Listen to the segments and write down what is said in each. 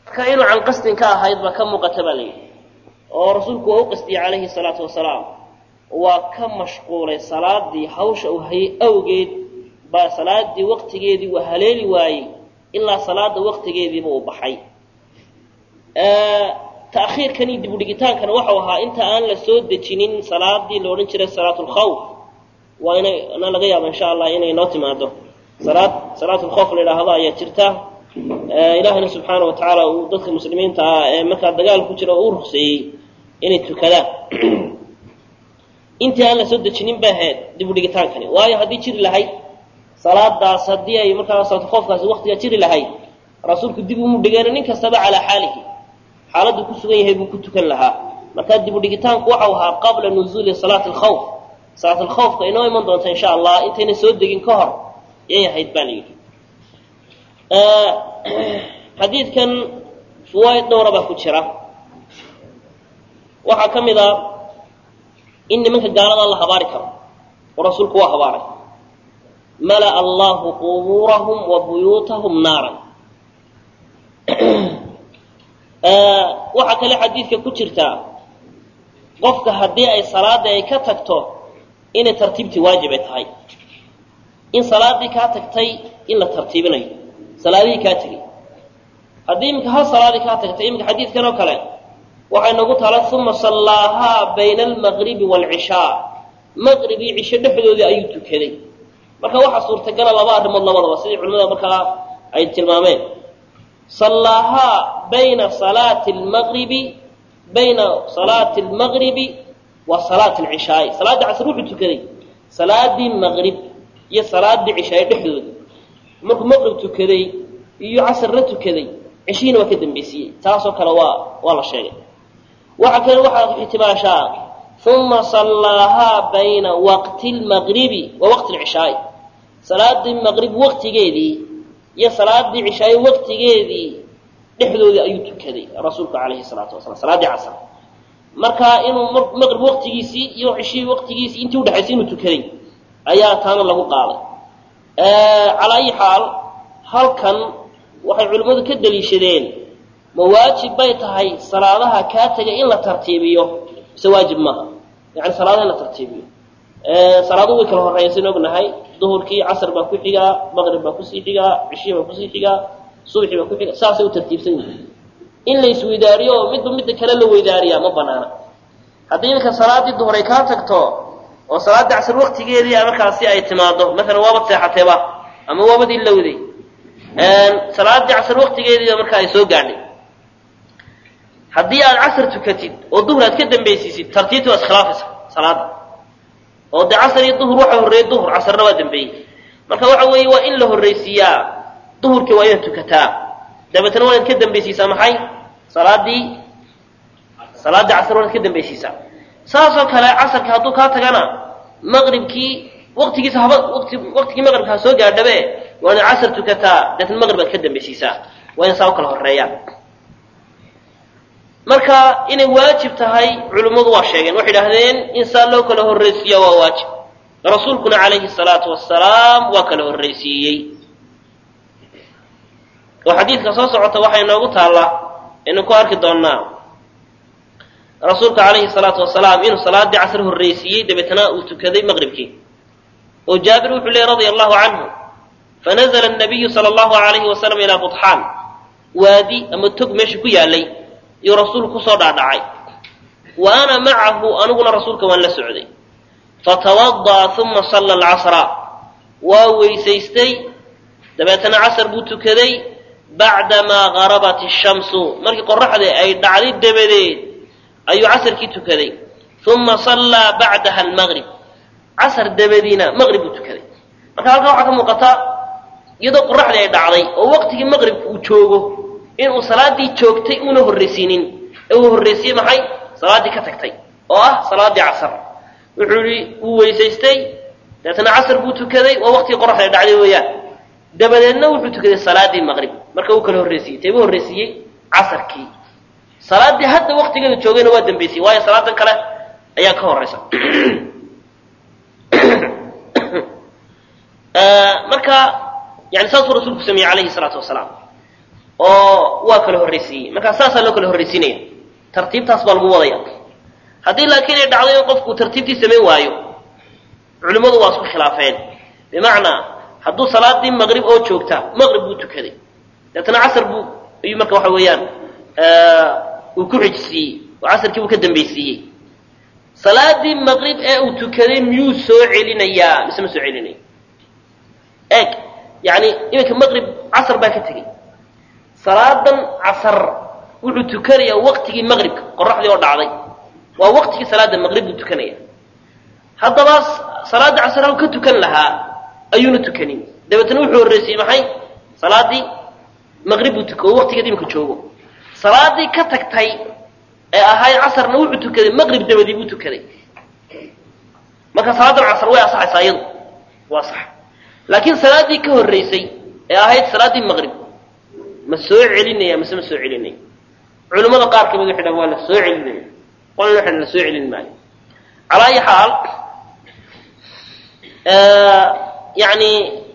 marka inuu can qasdin ka ahayd baa ka muuqata baa layidhi oo rasuulku waa u qasdiyey calayhi salaatu wasalaam waa ka mashquulay salaadii hawsha uu hayay awgeed baa salaadii waqtigeedii uu haleeli waayey ilaa salaada waqtigeediiba uu baxay ta'khiirkan iyo dibudhigitaankana waxau ahaa inta aan la soo dejinin salaadii la odhan jiray salaat lkhawf waa ina na laga yaaba insha allah inay noo timaado salaad salaat lkhawf la idhaahdo ayaa jirta ilaahina subxaana wa tacaala uu dadka muslimiinta ah ee markaa dagaal ku jira uu rugseeyey inay tukadaan intii aan la soo dejinin ba ahayd dibudhigitaankani waayo haddii jiri lahayd salaadaas haddii ay markaa salaatulkhoofkaasi waktigaa jiri lahayd rasuulku dib umu dhigeen nin kastaba calaa xaalihi xaaladdu ku sugan yahay buu ku tukan lahaa markaa dibudhigitaanku waxau ahaa qabla nuzuuli salaati alkhawf salaat alkhawfka inoo iman doonta insha allah intayna soo degin ka hor yay ahayd baa la yidhi xadiidkan fawaaid dhowra baa ku jira waxaa ka mid a in nimanka gaalada la habaari karo oo rasuulku waa habaaray mala'a allahu qubuurahum wa buyuutahum naaran waxaa kale xadiidka ku jirtaa qofka haddii ay salaadii ay ka tagto inay tartiibtii waajib ay tahay in salaadii kaa tagtay in la tartiibinayo salaadihii kaa tegey haddii iminka hal salaadii kaa tagtay iminka xadiidkan oo kale waxay nagu tala uma sallaahaa bayna almaqribi waalcishaa maqrib iyo cisho dhexdoodii ayuu tukaday marka waxaa suurtagala laba arrimood labadaba sidii culimada markaa ay tilmaameen sallaahaa bayna salaati lmaqribi bayna salaati almaqribi wa salaati alcishaai salaaddii casr wuxuu tukaday salaadii maqrib iyo salaadii cishaay dhexdooda markuu maqrib tukaday iyo casrna tukaday ceshihiina waa ka dambaysiiyey taasoo kale waa waa la sheegay waxa kale waxaa ixtimaashaa uma sallaahaa bayna waqti lmaqribi wa waqti lcishaai salaadii maqrib waqtigeedii iyo salaadii cishaay waqtigeedii dhexdoodii ayuu tukaday rasuulku calayhi salaatu wasalaam salaaddii casr marka inuu maqrib waqtigiisii iyo cishihii waqtigiisii intii udhexaysay inuu tukaday ayaa taana lagu qaaday calaa ayi xaal halkan waxay culimmadu ka daliishadeen ma waajib bay tahay salaadaha kaa tegay in la tartiibiyo mise waajib maaha yani salaadaha in la tartiibiyo salaadu way kala horreeya sin ognahay duhurkii casr baa ku xigaa maqrib baa kusii xigaa cishii baa kusii xigaa subxi baa ku xiga saasay u tartiibsan yihiin in la isweydaariyo oo midba midda kale la weydaariyaa ma banaana haddii iminka salaadii duhur ay kaa tagto oo salaadii casr waqtigeedii markaasi ay timaado maalan waabad seexateeba ama waabad ilowday salaadii casr waqtigeediiba markaa ay soo gaadhay haddii aad casr tukatid oo duhur aad ka dambaysiisid tartiibtii waa iskhilaafaysa salaada oo dee casr iyo duhur waxa horreeyey duhur casrna waa dambeeyey marka waxa weeye waa in la horraysiiyaa duhurkii waa inaad tukataa dabeetna waa inaad ka dambaysiisaa maxay salaadii salaaddii casr waa inaad ka dambaysiisaa saasoo kale casarka hadduu kaa tagana maqribkii waqtigiisa haba wati waqtigii maqribka ha soo gaadhabe waa inaad casr tukataa dabeetna maqrib aad ka dambaysiisaa waa ina saa u kala horreeyaan marka inay waajib tahay culimmadu waa sheegeen waxay idhahdeen in saa loo kala horraysiiya waa waajib rasuulkuna calayhi salaatu wasalaam waa kala horraysiiyey oo xadiidka soo socota waxay noogu taallaa aynu ku arki doonnaa rasuulka calayhi salaatu wasalaam inuu salaadii casr horraysiiyey dabeetna uu tukaday maqribkii oo jaabir wuxuu leeyay radia allahu canhu fanazla nabiyu sala allahu alayhi wasalam ilaa budxaan waadi ama tog meesha ku yaalay iyuu rasuulku kusoo dhaadhacay wa ana macahu aniguna rasuulka waan la socday fatawada'a uma salla alcasra waa weysaystay dabeetana casr buu tukaday bacdamaa garabat ishamsu markii qoraxdii ay dhacday dabadeed ayuu casrkii tukaday uma sallaa bacdaha almaqrib casr dabadiina maqrib buu tukaday marka halkaa waxaa ka muuqata iyadoo qoraxdii ay dhacday oo waqtigii maqribka uu joogo inuu salaadii joogtay una horraysiinin ee uu horraysiiyey maxay salaaddii ka tagtay oo ah salaaddii casr wuxuu yihi wuu weysaystay dabeetna casr buu tukaday waa waqtigii qoraxda ay dhacday weeyaan dabadeedna wuxuu tukaday salaaddii maqrib marka uu kala horraysiiyey tee buu horraysiiyey casarkii salaaddii hadda waqtigeeda joogayna waa dambaysiyey waayo salaadan kale ayaa ka horraysa marka yani saasuu rasuulku sameeyey calayhi salaatu wasalaam oo waa kala horraysiiyey markaa saasaa loo kala horraysiinaya tartiibtaas baa lagu wadaya haddii laakiin ay dhacdo in qofku tartiibtii samayn waayo culimmadu waa isku khilaafeen bimacnaa hadduu salaadii maqrib oo joogta maqrib buu tukaday deetana casar buu ayuu marka waxa weeyaan uu ku xijisiiyey oo casarkii buu ka dambaysiiyey salaadii maqrib ee uu tukaday miyuu soo celinayaa mise ma soo celinaya eeg yani iminka maqrib casar baa ka tegey salaadan casar wuxuu tukanayaa waqtigii maqribka qoraxdii oo dhacday waa waqtigii salaada maqrib buu tukanaya haddaba salaada casar hal ka tukan lahaa ayuuna tukanin dabeetna wuxuu horreysiyey maxay salaadii maqrib buu tuka oo waqtigeed iminka joogo salaadii ka tagtay ee ahayd casarna wuxuu tukaday maqrib dabadii buu tukaday marka salaadan casar way asaxaysaa iyadu waa sax laakiin salaaddii ka horreysay ee ahayd salaaddii maqrib ma soo celinaya mise ma soo celinaya culimmada qaar kamid waxay dhahan waa la soo celinaya qolna waxay la soo celin maayo calaa ayi xaal yani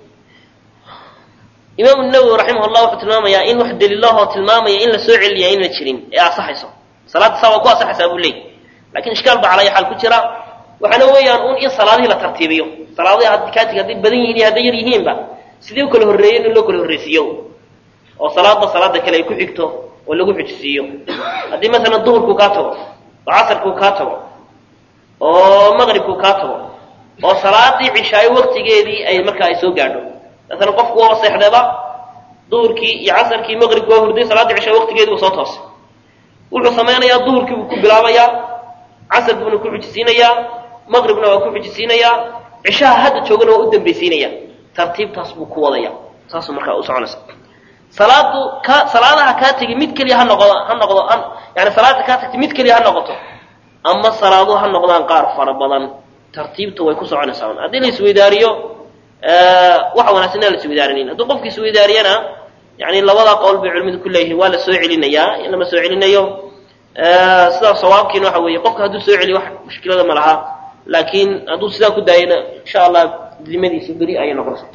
imaamu nawowi raximah llah wuxuu tilmaamayaa in wax daliilahoo tilmaamaya in la soo celiniya inna jirin ee asaxayso salaadda saa waa ku asaxaysaa buu leeyay lakin ishkaal baa calaa ayi xaal ku jira waxaana weeyaan un in salaadihii la tartiibiyo salaadihi kaatiga hadday badan yihiin iyo hadday yar yihiinba sidii u kala horreeyeen in loo kala horreysiiyo oo salaadba salaada kale ay ku xigto oo lagu xijisiiyo haddii masalan duhurkuu kaa tago oo casarkuu kaa tago oo maqribkuu kaa tago oo salaadii cishaayo waqtigeedii ay markaa ay soo gaadho masalan qofku waa seexdeeba duhurkii iyo casarkii maqribku waa hurday salaaddii cishaayo waqtigeedii uu soo toosay wuxuu samaynayaa duhurkii buu ku bilaabayaa casarkuuna ku xijisiinayaa maqribna waa ku xijisiinayaa cishaha hadda joogana waa u dambaysiinaya tartiibtaas buu ku wadaya saasuu markaa u soconaysa salaadu ka salaadaha kaa tegi mid keliya ha noqdo ha noqdo yani salaada kaa tagtay mid keliya ha noqoto ama salaadu ha noqdaan qaar fara badan tartiibta way ku soconaysaa un haddii la isweydaariyo waxa wanaagsan inaan la isweydaarinin hadduu qofki isweydaariyana yani labadaa qowl bay culimadu ku leeyihiin waa la soo celinayaa in lama soo celinayo sidaa sawaabkiina waxa weeye qofka hadduu soo celiyo wax mushkilada ma laha laakiin hadduu sidaa ku daayana insha allah dimadiisa beri ayay noqonaysa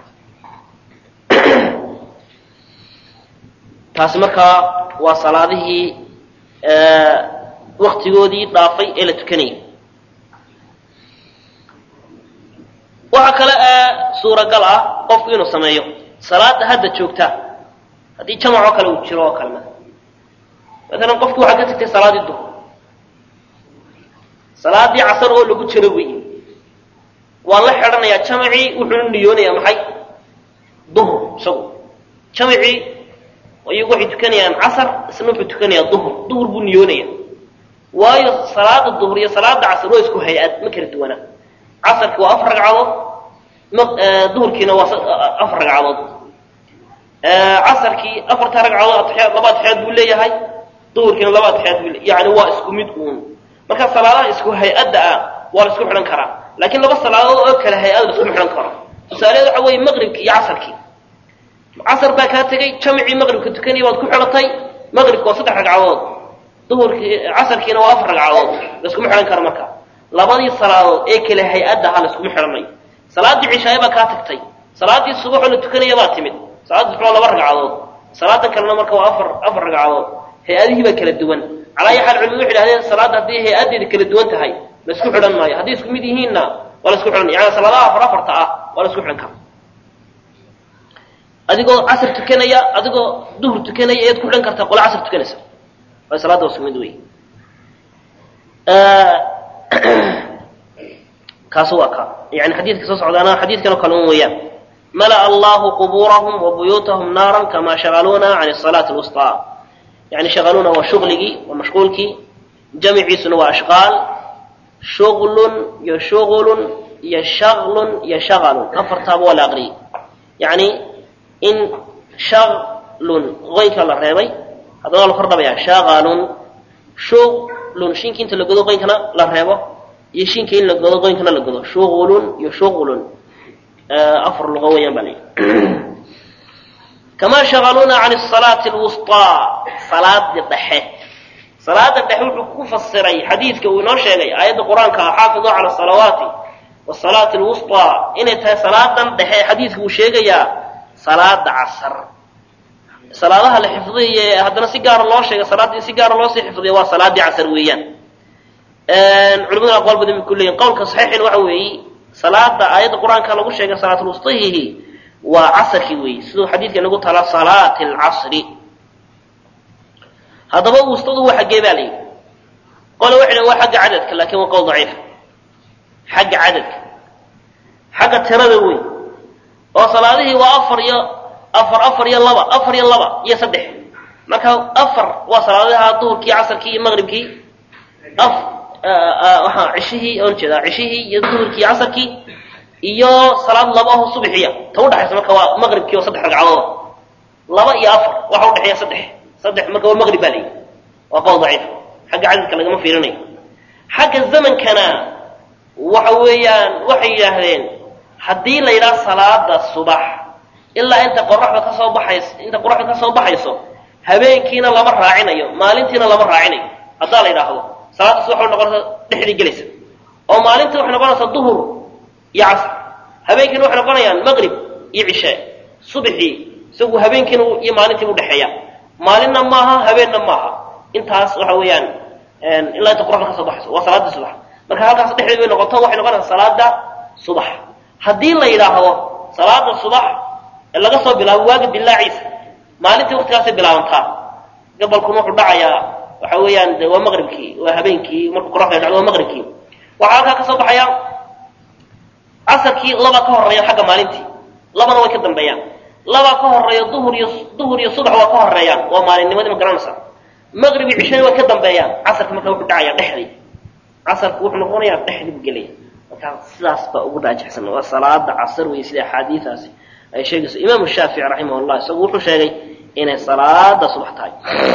taasi markaa waa salaadihii waktigoodii dhaafay ee la tukanayay waxaa kale ee suuragal ah qofku inuu sameeyo salaada hadda joogta haddii jamac oo kale uu jiro oo kale maalan qofku waxaa ka tagtay salaadii duhr salaadii casar oo lagu jiro wey waa la xidhanayaa jamacii wuxuuna niyoonayaa maxay duhr isagu jamacii iyagu waxay tukanayaan casar isna wuxuu tukanayaa duhr duhr buu niyoonaya waayo salaada duhr iyo salaada casar waa isku hay-ad ma kala duwana casarkii waa afar ragcadood duhurkiina waa afar ragcadood casarkii afarta ragcadood atixyaad laba atixyaad buu leeyahay duhurkiina laba atixyaad buu leeyahay yani waa isku mid uun marka salaadaha isku hay-adda ah waa la isku xidhan karaa laakiin laba salaadood oo kale hay-ad la isku xidhan karo tusaaleed waxa weeye maqribkii iyo casarkii casar baa kaa tegey jamcii maqribka tukanaya waad ku xidhatay maqribka waa saddex ragcadood duhurkii casarkiina waa afar ragcadood laiskuma xidhan karo marka labadii salaadood ee kale hay-adda ahaa laiskuma xidhanayo salaaddii cishaaye baa kaa tagtay salaaddii subaxoo la tukanaya baa timid salaadda subax laba ragcadood salaadan kalena marka waa afar afar ragcadood hay-adihii baa kala duwan calaa ayi xaal culimadu waxay dhahdeen salaadda haddii hay-addeeda kala duwan tahay la isku xidhan maayo hadday isku mid yihiinna waa la isku xidhan yani salaadaha afar afarta ah waa la isku xidhan kara adigoo casr tukanaya adigoo duhur tukanaya ayaad ku xidhan kartaa qole casr tukanaysa waa salaada waa isku mid wey kaasu waa ka yani xadiidka soo socdaana xadiidkan oo kale un weeyaan mala'a allahu qubuurahum wa buyuutahum naaran kama shagaluuna can salaati lwusطaa yani shagaluuna waa shugligii waa mashquulkii jamiciisuna waa ashqaal shuglun iyo shugulun iyo shaglun iyo shagalun afartaaba waa la aqriyey yani in shaglun qoynka la reebay haddana waa la kor dhabayaa shagalun shuglun shinka inta la godo qoynkana la reebo iyo shinka in la godo qoynkana la godo shugulun iyo shugulun afar luqo weeyaan baa layihi kama shagaluuna can salaati lwusطaa salaada dhexe salaada dhexe wuxuu ku fasiray xadiidka uu inoo sheegay aayadda qur-aanka ah xaafiduu cala salawaati wasalaati lwusطaa inay tahay salaadan dhexe xadiidka uu sheegayaa salaada casar salaadaha la xifdiye haddana si gaara loo sheegay salaadda in si gaara loosii xifdiya waa salaaddii casar weeyaan culimaduna aqwaal badan bay ku leeyihin qowlka saxiixin waxa weeye salaada aayadda qur-aanka lagu sheegay salaatulwustihihi waa casarkii weeye siduu xadiidka nagu tala salaati alcasri haddaba wustadu waa xaggee baa layidhi qole waxay dhahen waa xagga cadadka laakiin waa qowl daciif xagga cadadka xagga tirada wey oo salaadihii waa afar iyo afar afar iyo laba afar iyo laba iyo saddex marka afar waa salaadaha duhurkii casarkii iyo maqribkii af waxaa cishihii oon jeedaa cishihii iyo duhurkii casarkii iyo salaad laba aho subaxiya ta udhexaysa marka waa maqribkii oo saddex ragcadood laba iyo afar waxa udhexeeya saddex saddex marka waa maqrib baa layidhi waa qowl daciif xagga cadadka lagama fiirinayo xagga zamankana waxa weeyaan waxay yidhaahdeen haddii la yidhaha salaada subax ilaa inta qoraxda kasoo baxayso inta qoraxda kasoo baxayso habeenkiina lama raacinayo maalintiina lama raacinayo haddaa la yidhaahdo salaada subax waxay noqonaysaa dhexdii gelaysa oo maalintii waxay noqonaysaa duhur iyo casr habeenkiina waxay noqonayaan maqrib iyo cishe subaxii isagu habeenkiina iyo maalintii udhexeeya maalinna maaha habeenna maaha intaas waxa weeyaan ilaa inta qoraxda kasoo baxayso waa salaadii subax marka halkaas dhexdeed bay noqoto waxay noqonaysaa salaada subax haddii la yidhaahdo salaada subax ee laga soo bilaabo waaga dilaaciisa maalintii waktigaasay bilaabantaa gabalkuna wuxuu dhacayaa waxa weeyaan de waa maqribkii waa habeenkii markuu qoraxda dhacdo waa maqribkii waxaa halkaa kasoo baxaya casarkii laba ka horeeya xagga maalintii labana way ka dambeeyaan laba ka horeeya duhur iyo duhur iyo subax waa ka horeeyaan waa maalinnimadii ma garanaysaa maqrib iyo cishana way ka dambeeyaan casarka marka wuxuu dhacayaa dhexdii casarku wuxuu noqonayaa dhexdii buu gelaya marka sidaas baa ugu raajixsan waa salaada casar wey sida axaadiidaasi ay sheegayso imaamu shaafici raximah llah isagu wuxuu sheegay inay salaada subax tahay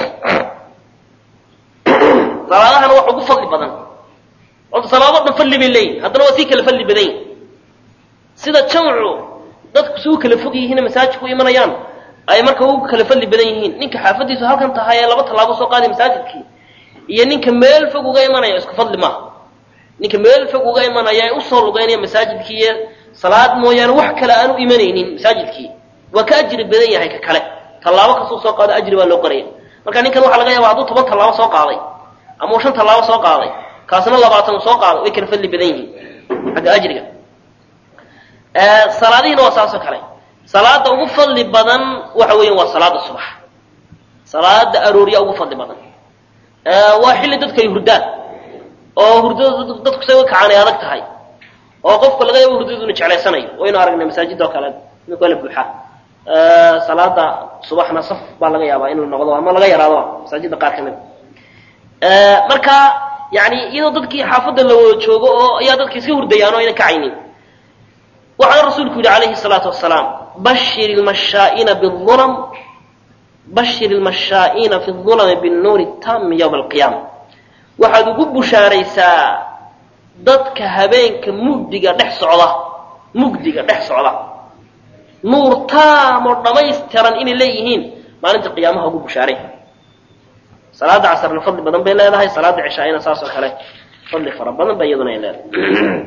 salaadahana wax ugu fadli badan orta salaado dhan fadli bay leeyihin haddana waa sii kala fadli badan yihin sida jamcu dadku si u kala fog yihiin masaajidku imanayaan ay marka ugu kala fadli badan yihiin ninka xaafadiisu halkan tahay ee laba tallaabo soo qaaday masaajidkii iyo ninka meel fog uga imanaya isku fadli maaha ninka meel fog uga imanaya ee usoo lugaynaya masaajidkii iyo salaad mooyaane wax kale aanu imanaynin masaajidkii waa ka ajri badan yahay ka kale tallaabo kastuu soo qaado ajri baa loo qoraya marka ninkan waxaa laga yaaba hadduu toban tallaabo soo qaaday ama uu shan tallaabo soo qaaday kaasna labaatan uu soo qaaday way kala fadli badan yihiin xagga ajriga salaadihiina waa saasoo kale salaada ugu fadli badan waxa weeyaan waa salaada subax salaada aroorya ugu fadli badan waa xilli dadku ay hurdaan oo hurdada dadku say kacaanay adag tahay oo qofka laga yaabo hurdadu inu jeclaysanayo waynu aragnay masaajida oo kale imika la buuxa salaada subaxna saf baa laga yaabaa inuu noqdo ama laga yaraado masaajida qaar kamid marka yani iyadoo dadkii xaafadda la wada joogo oo ayaa dadki iska hurdayaan oo ayna kacaynin waxaana rasuulku yidhi calayhi salaatu wasalaam bashir ilmashaa'iina biulam bashir ilmashaa'iina fi ulami binnuuri taami yowma alqiyaama waxaad ugu bushaaraysaa dadka habeenka mugdiga dhex socda mugdiga dhex socda nuur taam oo dhammaystiran inay leeyihiin maalinta qiyaamaha ugu bushaaray salaada casarna fadli badan bay leedahay salaada cishaa'ina saas oo kale fadli fara badan ba iyaduna ay leedahay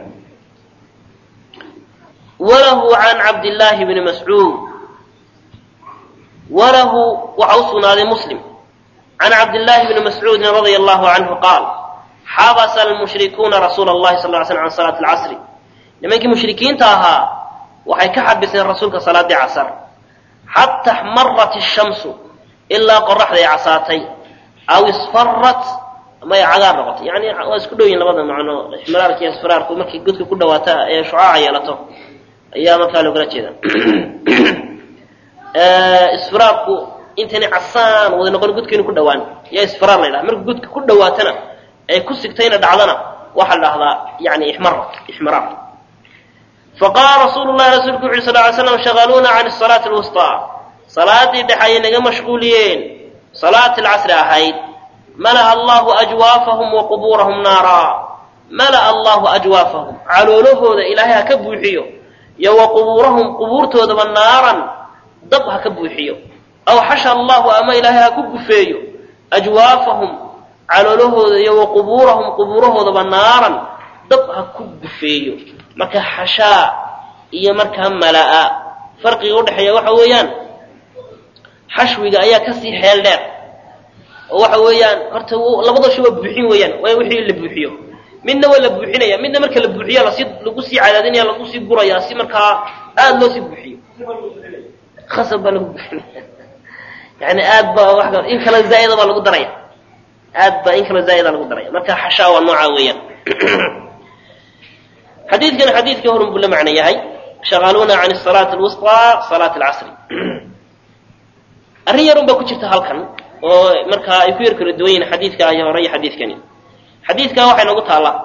walahu can cabdillaahi bni mascuud walahu waxa u sugnaaday muslim can cabdillaahi bni mascuudin radia allahu canhu qaal xabasa almushrikuuna rasuula allahi sal ly slam can salaati alcasri nimankii mushrikiinta ahaa waxay ka xabiseen rasuulka salaadii casar xata xmarat ishamsu ilaa qoraxday casaatay aw isfarat ama ay cagaar noqotay yani waa isku dhow yihin labada macno ixmiraarka iyo isfiraarku markay godka ku dhawaata ee shucaaca yeelato ayaa markaa loogala jeeda isfiraarku intayna casaan wada noqon godkaynu ku dhawaan yaa isfiraar la ydhaha marka godka ku dhawaatana ay ku sigtayna dhacdana waxaa la dhahdaa yani ixmar ixmiraar faqaala rasuulu llahi rasuulku wuxu uri sal ly slam shagaluuna can salaati lwusطaa salaadii dhex ayay naga mashquuliyeen salaati alcasri ahayd mala'a allahu ajwaafahum wa qubuurahum naara mala'a allahu ajwaafahum caloolahooda ilaahay ha ka buuxiyo iyo wa qubuurahum qubuurtoodaba naaran dab ha ka buuxiyo aw xasha allahu ama ilaahay ha ku gufeeyo ajwaafahum caloolahooda iyo wa qubuurahum qubuurahoodaba naaran dab ha ku gufeeyo marka xashaa iyo markaa mala'a farqiga udhexeeya waxa weeyaan xashwiga ayaa kasii xeel dheer oo waxa weeyaan horta labadasha waa buuxin weeyaan waa wixii la buuxiyo midna waa la buuxinaya midna marka la buuxiya lasi lagu sii cadaadinaya lagu sii buraya si markaa aada loo sii buuxiyo khasab baa lagu buuxinaya yani aad ba wa in kale zaa'ida baa lagu daraya aad ba in kale zaa'ida lagu daraya marka xashaa waa nooca weeyaan xadiidkan xadiidkii horun buu la macno yahay shaqaaluuna can salaati alwusطaa salaati alcasri arrin yarun baa ku jirta halkan oo markaa ay ku yar kala duwan yihin xadiidka ay hore iyo xadiidkani xadiidka waxay noogu taallaa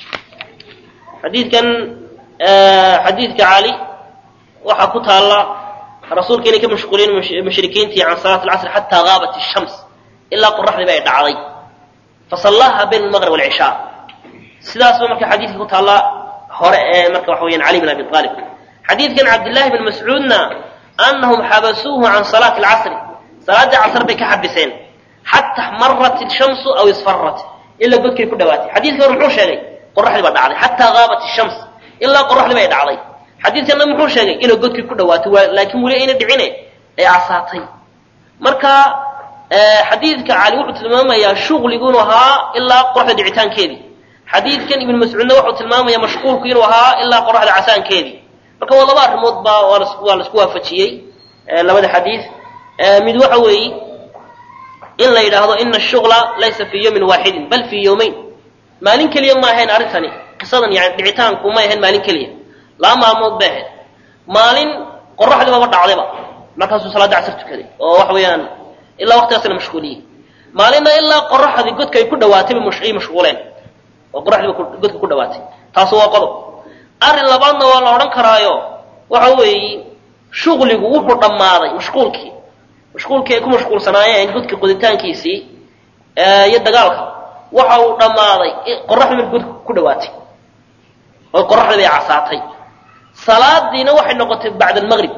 xadiidkan xadiidka cali waxaa ku taalla rasuulka inay ka mashquuliyeen mushrikiintii can salaat alcasri xataa gaabat ishams ilaa qoraxdiiba ay dhacday fasallaha bayna almaqrib walcishaa sidaasba marka xadiidka ku taalla hore ee marka waxa weyaan cali bin abi aalib xadiidkan cabdillahi bin mascuudna anahum xabasuuhu can salaati alcasri salaaddii casr bay ka xabiseen xata marat ishamsu aw isfarat ilaa godkay ku dhawaatay xadiidka hore muxuu sheegay qoraxdii baa dhacday xataa gaabat ishams ilaa qoraxdii bay dhacday xadiidkana muxuu sheegay inay godkii ku dhawaatay laakiin weli ayna dhicine ay casaatay marka xadiidka cali wuxuu tilmaamayaa shuqligu inuu ahaa ilaa qoraxda dhicitaankeedii xadiidkan ibnu mascuudna wuxuu tilmaamaya mashquulku inuu ahaa ilaa qoraxda casaankeedii marka waa laba arrimood baa waa laisku waafajiyey labada xadiid mid waxa weeye in la yidhaahdo ina ashugla laysa fii yawmin waaxidin bal fii yawmayn maalin keliya ma ahayn arrintani qisadan yani dhicitaanku may ahayn maalin keliya laba maalmood bay ahayd maalin qoraxdii baba dhacdayba markaasuu salaadda casr tukaday oo waxa weeyaan ilaa waqtigaasna mashquuliyey maalinna ilaa qoraxdii godka ay ku dhawaatayba ay mashquuleen oo qoraxdiiba godka ku dhawaatay taasu waa qodob arrin labaadna waa la odhan karaayo waxa weeye shuqligu wuxuu dhammaaday mashquulkii mashquulkii ay ku mashquulsanaayeen godka qoditaankiisii iyo dagaalka waxa uu dhammaaday qoraxdii marka godka ku dhawaatay oo qoraxdii bay casaatay salaadiina waxay noqotay bacda almaqrib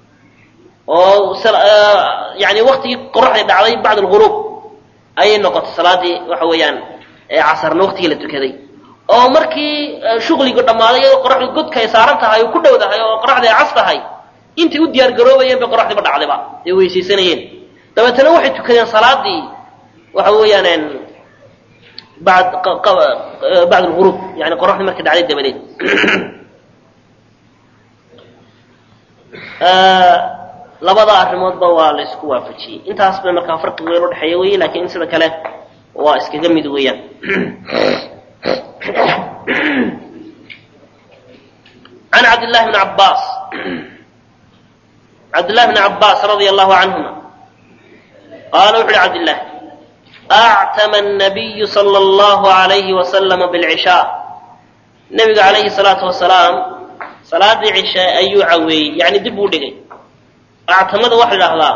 oo yani waktigii qoraxdii dhacday bacda alghuruub ayay noqotay salaadii waxa weeyaan casarna waktigii la tukaday oo markii shuqligu dhammaaday iyadoo qoraxdu godka ay saaran tahay oo ku dhowdahay oo qoraxdii ay cas tahay intay u diyaar garoobayeen bay qoraxdiiba dhacdayba ay weysaysanayeen dabeetana waxay tukadeen salaadii waxa weeyaan bad bacd alghuruub yani qoraxdii markay dhacday dabadeed labada arrimoodba waa la isku waafajiyey intaas bay markaa farqi weyn udhexeeya wey lakin in sida kale waa iskaga mid weeyaan عن عبد الله بن عباس عبد الله بن عباس رضي الله عنهما قال وحي عبد الله أعتم النبي صلى الله عليه وسلم بالعشاء النبي عليه الصلاة والسلام صلاة العشاء أي عوي يعني دبو دقي أعتمد واحد الله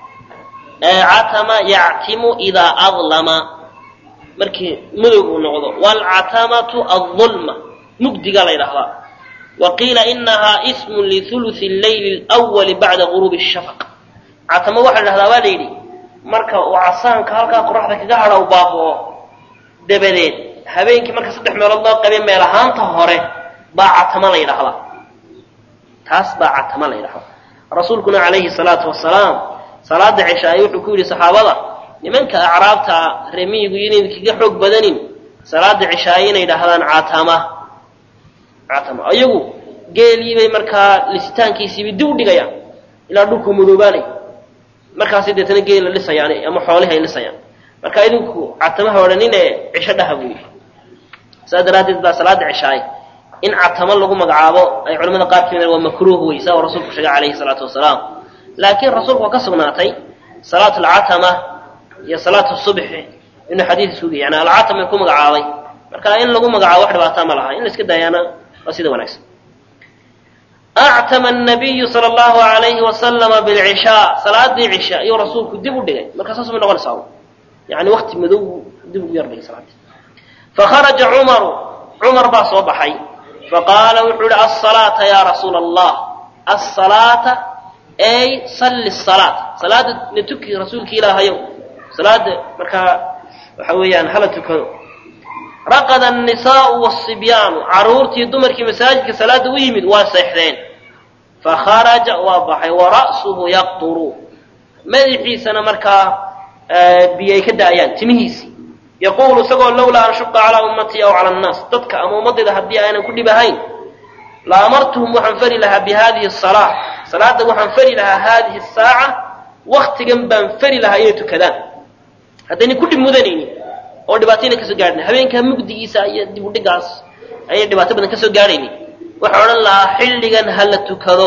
عتم يعتم إذا أظلم مركي مدوغ نغضو والعتمة الظلمة مجدي قال إلى وقيل إنها اسم لثلث الليل الأول بعد غروب الشفق عتم واحد هذا واليدي marka uu casaanka halkaa qoraxda kaga hadha u baaboo dabadeed habeenkii marka saddex meelood loo qabay meel ahaanta hore baa catama la yidhaahdaa taas baa catama la yidhahdaa rasuulkuna calayhi salaatu wasalaam salaada cishaaye wuxuu ku yidhi saxaabada nimanka acraabta remiyigu inayn kaga xoog badanin salaada cishaaye inay yidhaahdaan catama catama iyagu geeliibay markaa lisitaankiisiibay dib u dhigayaan ilaa dhulku madoobaanay markaasi deetana geela lisayaan ama xoolihi ay lisayaan marka idinku catamaha odhanin ee cisho dhaha buu yidhi saas daraaddeed baa salaada cishaaye in catamo lagu magacaabo ay culamada qaar ka waa makruuh wey saa uu rasuulku sheegay calayhi salaatu wasalaam laakiin rasuulku waa ka sugnaatay salaatu alcatama iyo salaatu subxi inuu xadiid isugu yani alcatama ku magacaabay marka in lagu magacaabo wax dhibaataa ma laha in la iska daayaana waa sida wanaagsan أعتم النبي صلى الله عليه وسلم بالعشاء صلاة دي عشاء يو رسولك دبو دقي مركز أصلا من أول ساو يعني وقت مدو دبو يرضي صلاة فخرج عمر عمر با صبحي فقال وحول الصلاة يا رسول الله الصلاة أي صل الصلاة صلاة نتكي رسولك إلى يوم صلاة مركا وحويان هل تكو رقد النساء والصبيان عرورتي دمرك مساجد صلاة ويمد واسحرين فخرج وضحي ورأسه يقطر madaxiisana markaa biyo ay ka da'ayaan timihiisii yaquulu isagoo lawlaa an shuqa calaa ummatii aw cala annaas dadka ama ummadayda haddii aanan ku dhib ahayn la amartuhum waxaan fari lahaa bi hadihi asalaa salaadda waxaan fari lahaa hadihi asaaca waktigan baan fari lahaa inay tukadaan haddayna ku dhib mudanaynin oo dhibaatayna kasoo gaadhin habeenkaa mugdigiisa iyo dib u dhigaas ayay dhibaato badan kasoo gaadhaynin waxaan odhan lahaa xilligan ha la tukado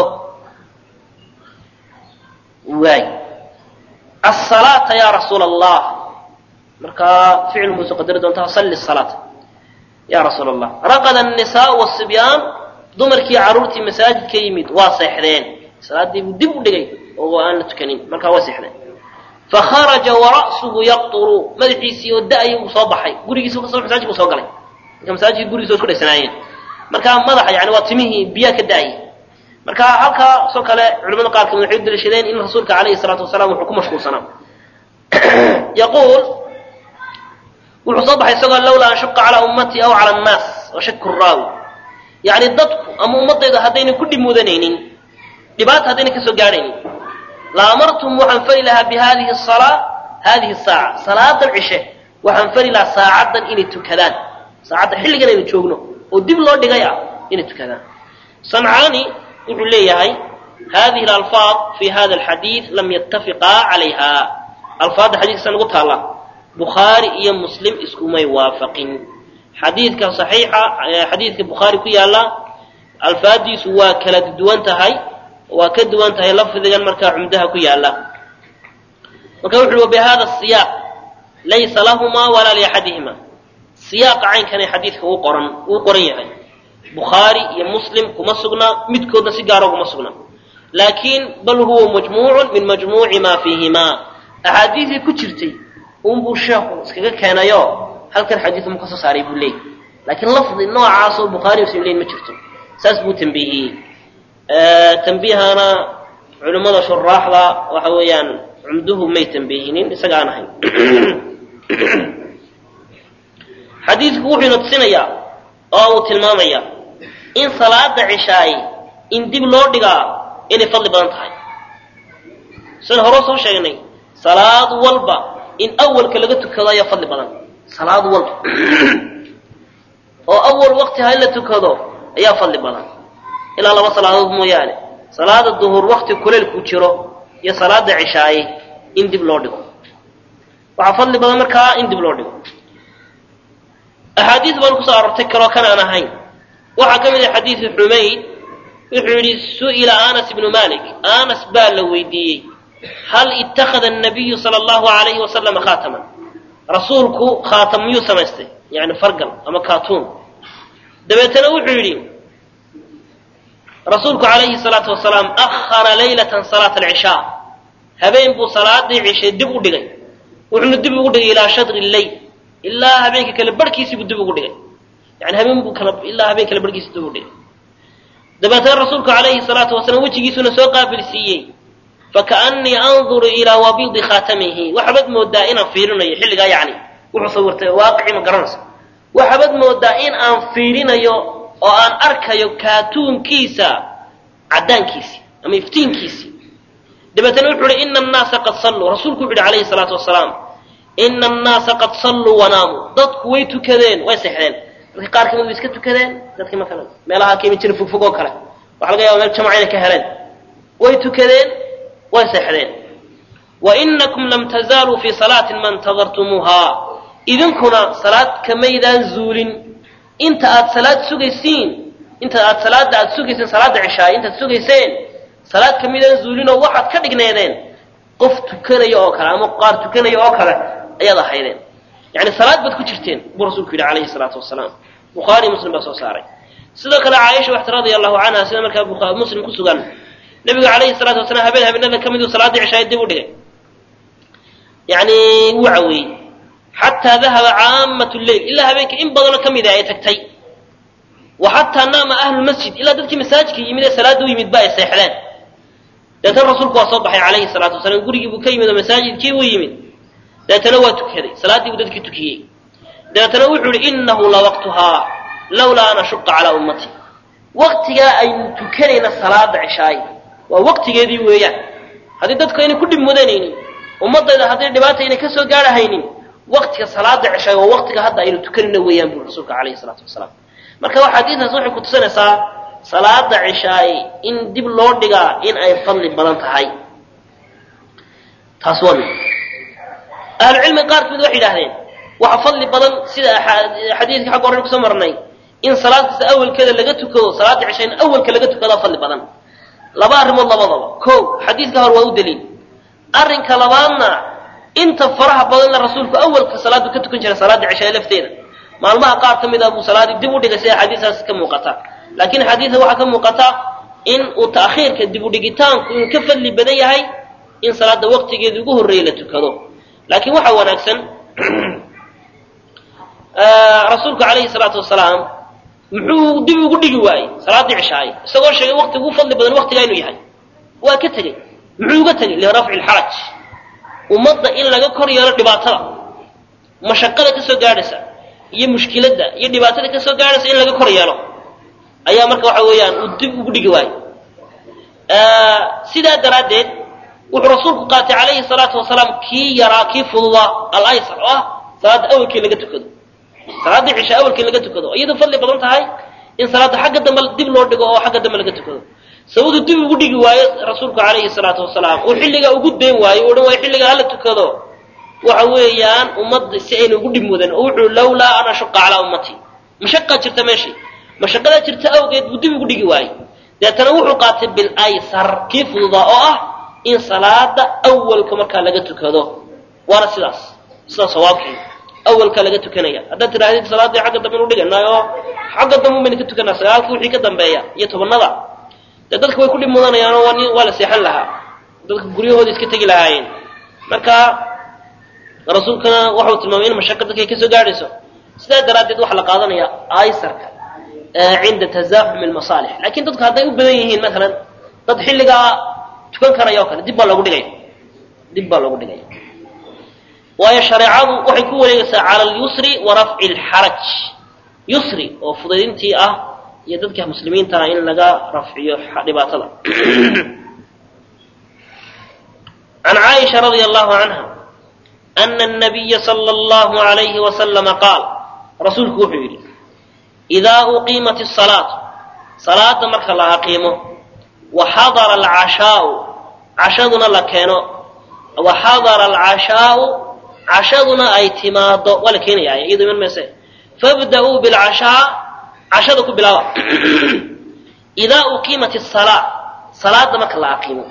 waay asalaata ya rasuula allah markaa ficil muuse qadari doontaa salli salaata ya rasuula allah raqada annisaa wasibyaan dumarkii carruurtii masaajidka yimid waa seexdeen salaaddii buu dib u dhigay oo aan la tukanin markaa waa seexdeen fakharaja wara'suhu yaqturu madaxiisii oo da-ay uu soo baxay gurigiisa kasoo masaajidku soo galay marka masaajidka gurigiisa isku dhaysanaayeen markaa madaxa yani waa timihii biyaa ka da-ay marka halkaasoo kale culamada qaar kamid waxay u daliishadeen in rasuulka calayhi salaatu wasalaam wuxuu ku mashquulsanaa yaquul wuxuu soo baxay isagoo lawlaa an shuqa calaa ummatii aw cala annaas wa shaku raawi yacni dadku ama ummadayda haddayna ku dhib mudanaynin dhibaata haddayna kasoo gaadhaynin la amartum waxaan fari lahaa bi hadihi asalaa hadihi saaca salaadan cishe waxaan fari lahaa saacaddan inay tukadaan saacadda xilligan aynu joogno oo dib loo dhigay ah inay tukadaan sancaani wuxuu leeyahay hadihi alalfaad fi hada alxadiid lam yattafiqaa calayha alfaadda xadiiskasa nagu taalla bukhaari iyo muslim iskumay waafaqin xadiidka saxiixa xadiidka bukhaari ku yaalla alfaaddiisu waa kala duwan tahay waa ka duwan tahay lafdigan markaa cumdaha ku yaalla marka wuxu uhi wabihada siyaaq laysa lahumaa walaa liaxadihima siyaaqa caynkanee xadiidka uu qoran uu qoran yahay bukhaari iyo muslim kuma sugna midkoodna si gaara kuma sugna laakiin bal huwa majmuucun min majmuuci maa fiihimaa axaadiisii ku jirtay unbuu sheekhu iskaga keenayo halkan xadiid mu ka soo saaray buu leeyay laakiin lafdi noocaasoo bukhaari muslim leyn ma jirto saas buu tambiihiyey tambihana culimmada shuraaxda waxa weeyaan cumduhu may tambiihinin isaga aan ahayn xadiidku wuxuu ina tusinayaa oo uu tilmaamayaa in salaada cishaay in dib loo dhigaa inay fadli badan tahay sida hore soo sheegnay salaad walba in awalka laga tukado ayaa fadli badan salaad walba oo awal waqti ha in la tukado ayaa fadli badan ilaa laba salaadood mooyaane salaada duhur waqti kuleylku jiro iyo salaada cishaaye in dib loo dhigo waxaa fadli badan markaa in dib loo dhigo axaadiis baan kusoo arortay kaloo kan aan ahayn waxaa ka mid ah xadiidu xumayd wuxuu yidhi su'ila anas ibnu malik anas baa la weydiiyey hal ittakhada annabiyu sala allahu alayhi wasalama khaataman rasuulku khaatam miyuu samaystay yani fargal ama kaatuun dabeetana wuxuu yidhi rasuulku calayhi salaatu wasalaam akhara laylatan salaata alcishaa habeen buu salaadii cishay dib u dhigay wuxuuna dib ugu dhigay ilaa shadri lleyl ilaa habeenka kale barhkiisii buu dib ugu dhigay yani habeen buu kala ilaa habeen kale barhkiisi dib ugu dhigay dabeetana rasuulku calayhi salaatu wasalaam wejigiisuna soo qaabilsiiyey fakaannii anduru ilaa wabiidi khaatamihi waxaabad moodaa inaan fiirinayo xilligaa yacni wuxuu sawirtay waaqicii ma garanaysa waxaabad moodaa in aan fiirinayo oo aan arkayo kaatuunkiisa caddaankiisii ama iftiinkiisii dabeetana wuxuu uhi ina annaasa qad salluu rasuulku wuxu uhi calayhi salaatu wasalaam ina annaasa qad salluu wanaamuu dadku way tukadeen way seexdeen dadka qaar kamid way iska tukadeen dadkii ma kale meelaha ka imin jira fogfog oo kale waxa laga yaba meel jamaca inay ka heleen way tukadeen way seexdeen wa inakum lam tazaaluu fii salaatin ma ntadartumuuhaa idinkuna salaad kamaydaan zuulin inta aad salaad sugaysiin inta aad salaada aad sugaysiin salaada cishaay intaad sugayseen salaad kamaydaan zuulinoo waxaad ka dhigneedeen qof tukanaya oo kale ama qaar tukanaya oo kale ayaad ahaydeen yani salaad baad ku jirteen buu rasuulku yidhi calayhi salaatu wasalaam bukhaari muslim baa soo saaray sidoo kale caaisha waxta radia allahu canha sida markaa muslim ku sugan nabigu calayhi salaatu wasalaam habeen habeenada ka miduu salaaddii cishaay dib u dhigay yani wuu caweeyey xataa dahaba caamat lleyl ilaa habeenka in badanoo ka mida ay tagtay wa xataa naama ahlulmasjid ilaa dadkii masaajidka yimid ee salaada u yimid ba ay seexdeen deetana rasuulku waa soo baxay calayhi salaatu wasalaam gurigii buu ka yimid oo masaajidkii buu yimid deetana waa tukaday salaaddii buu dadkii tukiyey dabeetana wuxuu ihi inahu lawaqtuhaa lawlaa an ashuqa calaa ummati waqtigaa aynu tukanayna salaada cishaay waa waqtigeedii weeyaan haddii dadku ayna ku dhib mudanaynin ummadayda hadday dhibaata ayna ka soo gaarhaynin waktiga salaada ceshaay waa waktiga hadda aynu tukanina weeyaan buu rasuulka calayhi salaatu wasalaam marka waa xadiidaas waxay kutusinaysaa salaada cishaay in dib loo dhigaa in ay fadli badan tahay taas waa mid ahlucilmiga qaar kamid waxay yidhahdeen waxa fadli badan sida xadiidka xagga horren kusoo marnay in salaad kasta awalkeeda laga tukado salaada cisha in awalka laga tukadaa fadli badan laba arrimood labadaba ko xadiidka hore waa u daliil arrinka labaadna inta faraha badanna rasuulku awalka salaadu ka tukan jiray salaada cishae lafteeda maalmaha qaar ka mid ah buu salaadii dib u dhigay sida xadiisaas ka muuqata laakiin xadiidka waxaa ka muuqata in uu ta'khiirka dib u dhigitaanku inuu ka fadli badan yahay in salaada waqtigeeda ugu horreeya la tukado laakiin waxaa wanaagsan rasuulku calayhi salaatu wasalaam muxuu dib ugu dhigi waayey salaaddii cishaay isagoo sheegay waqti ugu fadli badan waqtigaa inuu yahay waa ka tegey muxuu uga tegey lirafci lxaraj ummadda in laga kor yeelo dhibaatada mashaqada ka soo gaadhaysa iyo mushkiladda iyo dhibaatada ka soo gaadhaysa in laga kor yeelo ayaa marka waxa weeyaan uu dib ugu dhigi waayey sidaa daraaddeed wuxuu rasuulku qaatay calayhi salaatu wasalaam kii yaraa kii fududaa alaysar oo ah salaadda awalkii laga tukado salaaddii cisha awalkii laga tukado iyadoo fadli badan tahay in salaadda xagga dambe dib loo dhigo oo xagga dambe laga tukado sababtu dib ugu dhigi waayo rasuulku calayhi salaatu wasalaam uu xilligaa ugu dayn waayo o dhan waayo xilligaa hala tukado waxa weeyaan ummadda si ayna ugu dhib mudan oo wuxuu lawlaa an ashuqa calaa ummatii mashaqaa jirta meeshii mashaqadaa jirta awgeed buu dib ugu dhigi waayey deetana wuxuu qaatay bilaysar kii fududaa oo ah in salaada awalka markaa laga tukado waana sidaas sidaa sawaabkii awalka laga tukanaya haddaad tidhahdid salaaddii xagga dambe inu dhiganay oo xagga dambe bayna ka tukanaa sagaalkii wixii ka dambeeya iyo tobanada dee dadka way ku dhib mudanayaan oo waa la seexan lahaa dadka guryahooda iska tegi lahaayeen marka rasuulkana waxau tilmaamay in mashaqo dadkay ka soo gaadhayso sidaa daraaddeed waxaa la qaadanaya aysarka cinda tasaaxumi lmasaalix lakin dadku hadday u badan yihiin maalan dad xilligaa tukan karaya o kale dib baa loogu dhigaya dib baa loogu dhigaya waayo shareecadu waxay ku wareegaysaa cala alyusri wa rafci lxaraj yusri oo fudaydintii ah iyo dadka muslimiintaa in laga rafciyo dhibaatada can caaisha radia allahu canha ana الnabiya salى اllahu alayhi wasalama qaal rasuulku wuxuu yidhi idaa uqiimat الsalaatu salaada marka la aqiimo waxadara alcashaau cashaduna la keeno waxadara alcashaau cashaduna ay timaado waa la keenaya iyado iman mayse fabda-uu bilcashaa cashada ku bilaaba idaa uqiimat الsalaa salaada marka la aqiimo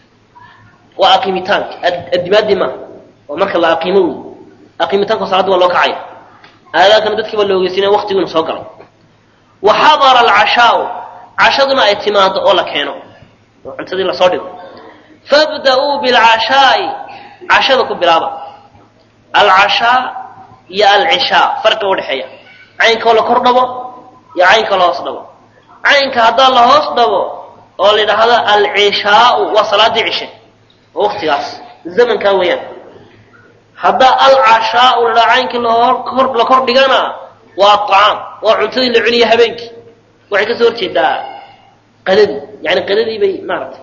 waa aqiimitaanka addimaadii maaha waa marka la aqiimo wey aqiimitaanka salaadda waa loo kacaya aadaakana dadkii baa la ogeysinaya waqtiguuna soo galay waxadara alcashaau cashaduna ay timaado oo la keeno oo cuntadii lasoo dhigo fabda-uu bilcashaa'i cashada ku bilaaba alcashaa iyo alcishaa farqiga udhexeeya caynkoo la kor dhabo iyo caynka la hoos dhabo caynka haddaa la hoos dhabo oo la yidhaahdo alcishaau waa salaadii cishe oo waqtigaas zamankaa weeyaan haddaa alcashaau la dhaha caynkii lahor la kor dhigana waa acaam waa cuntadii la cuniya habeenkii waxay kasoo horjeedaa qadadii yani qadadii bay maaratay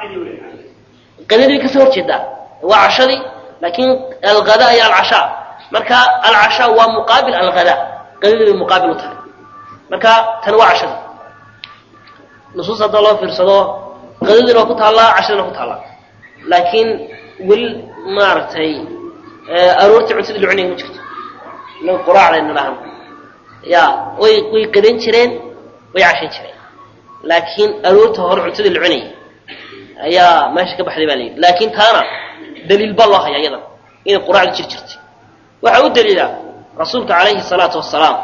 qadadii bay kasoo horjeedaa waa cashadii laakin alghada iyo alcashaa marka alcashaa waa muqaabil alghada qadadii bay muqaabil u tahay marka tani waa cashadii nusuus haddaa loo fiirsado qadadiina waa ku taallaa cashadiina ku taallaa laakiin weli maaragtay aroortii cuntadii la cunaya ma jirto inaga quraacdayna dhahan ya way way qadan jireen way cashan jireen laakiin aroorta hore cuntadii la cunayay ayaa meesha ka baxday baa la yidhi laakiin taana daliil baa loo haya iyadan inay quraacda jir jirtay waxaa u daliila rasuulka calayhi salaatu wasalaam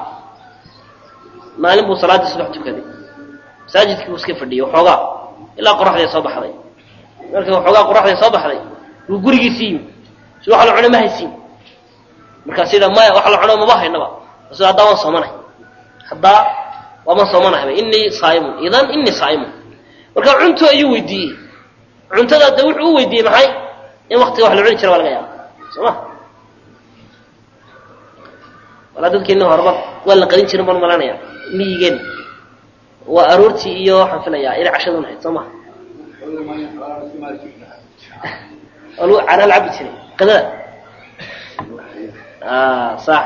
maalin buu salaaddii subax tukaday masaajidkii buu iska fadhiyey waxoogaa ilaa qoraxday soo baxday markii waxoogaa qoraxday soo baxday buu gurigiisii yimi si wax la cuno ma haysiin markaas yidha maya wax la cuno maba haynaba rasul haddaa waan soomanay haddaa waaman soomanahayba inii saaimun idan inii saaimun marka cunto ayuu weydiiyey cuntada de wuxuu u weydiiyey maxay in waktiga wax la cuni jira waa laga yaaba soo ma walaa dadkeena horba waa la qadin jirin baan malanaya miyigeen waa aroortii iyo waxaan filayaa inay cashadun ahayd soo maha oo lagu cana la cabi jiray qadada sax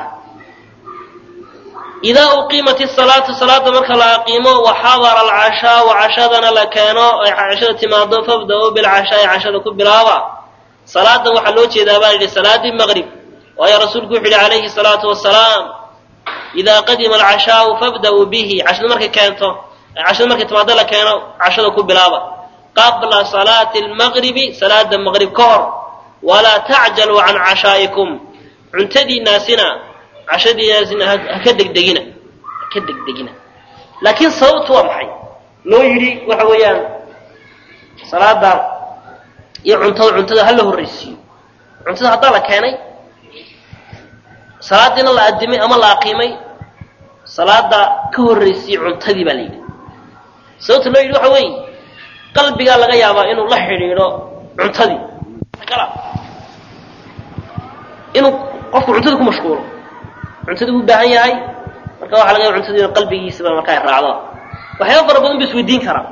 idaa uqiimat isalaatu salaada marka la aqiimo waxadara alcashaau cashadana la keeno ay cashada timaado fabda-uu bilcashaai cashada ku bilaaba salaadan waxaa loo jeedaa baa yidhi salaadii maqrib waayo rasuulku wuxu yihi calayhi salaatu wasalaam idaa qadima alcashaau fabda-uu bihi cashada markay keento cashada markay timaado la keeno cashada ku bilaaba qabla salaati almaqribi salaada maqrib ka hor walaa tacjaluu can cashaa'ikum cuntadiinaasina cashadiinaasina haka degdegina haka degdegina laakiin sababtu waa maxay loo yidhi waxa weeyaan salaada iyo cuntada cuntada ha la horraysiiyo cuntada haddaa la keenay salaadiina la adimay ama la aqiimay salaada ka horraysiiye cuntadii baa la yidhi sababta loo yidhi waxa weeye qalbigaa laga yaabaa inuu la xidhiidho cuntadii inuu qofku cuntada ku mashquulo cuntada u baahan yahay marka waxa laga yaba cuntadii qalbigiisaba marka ay raacdo waxyaaba fara badan ba isweydiin karaa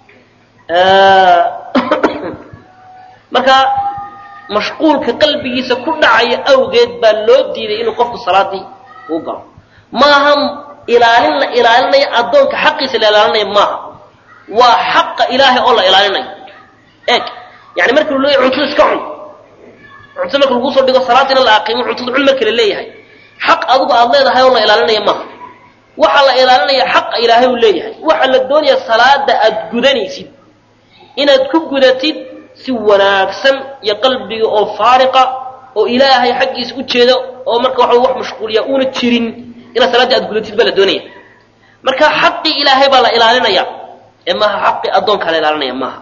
marka mashquulka qalbigiisa ku dhacaya awgeed baa loo diiday inuu qofku salaadii uu galo maaha ilaalin la ilaalinayo addoonka xaqiisa la ilaalinayo maaha waa xaqa ilaahay oo la ilaalinayo eeg yani marka lu leeyahy cuntada iska cun cuntada marka lagu soo dhigo salaadiina la aqiimo cuntada cun marka la leeyahay xaq adigu aad leedahay oo la ilaalinaya maaha waxaa la ilaalinaya xaqa ilaahay uu leeyahay waxaa la doonaya salaada aad gudanaysid inaad ku gudatid si wanaagsan iyo qalbiga oo faariqa oo ilaahay xaggiisa u jeeda oo marka waxa wax mashquuliya uuna jirin inaad salaaddii aad gudatid baa la doonaya marka xaqii ilaahay baa la ilaalinaya ee maaha xaqii addoonkaa la ilaalinaya maaha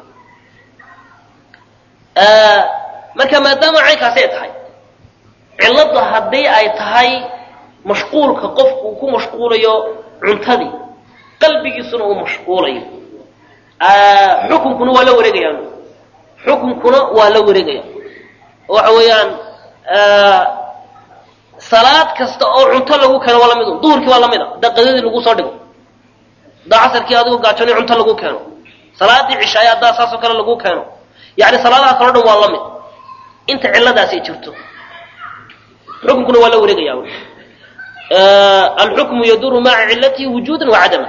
marka maadaama caynkaasi ay tahay cilladda haddii ay tahay mashquulka qofku uu ku mashquulayo cuntadii qalbigiisuna uu mashquulayo xukunkuna waa la wareegaya xukunkuna waa la wareegaya waxa weeyaan salaad kasta oo cunto lagu keeno waa lamid un duhurkii waa lamid a haddaa qadadii lagu soo dhigo haddaa casarkii adigoo gaajoonay cunto lagu keeno salaadii cishaay haddaa saasoo kale lagu keeno yani salaadaha kaleo dhan waa la mid inta cilladaas ay jirto xukunkuna waa la wareegaya alxukmu yaduru maca cilatihi wujuudan wa cadama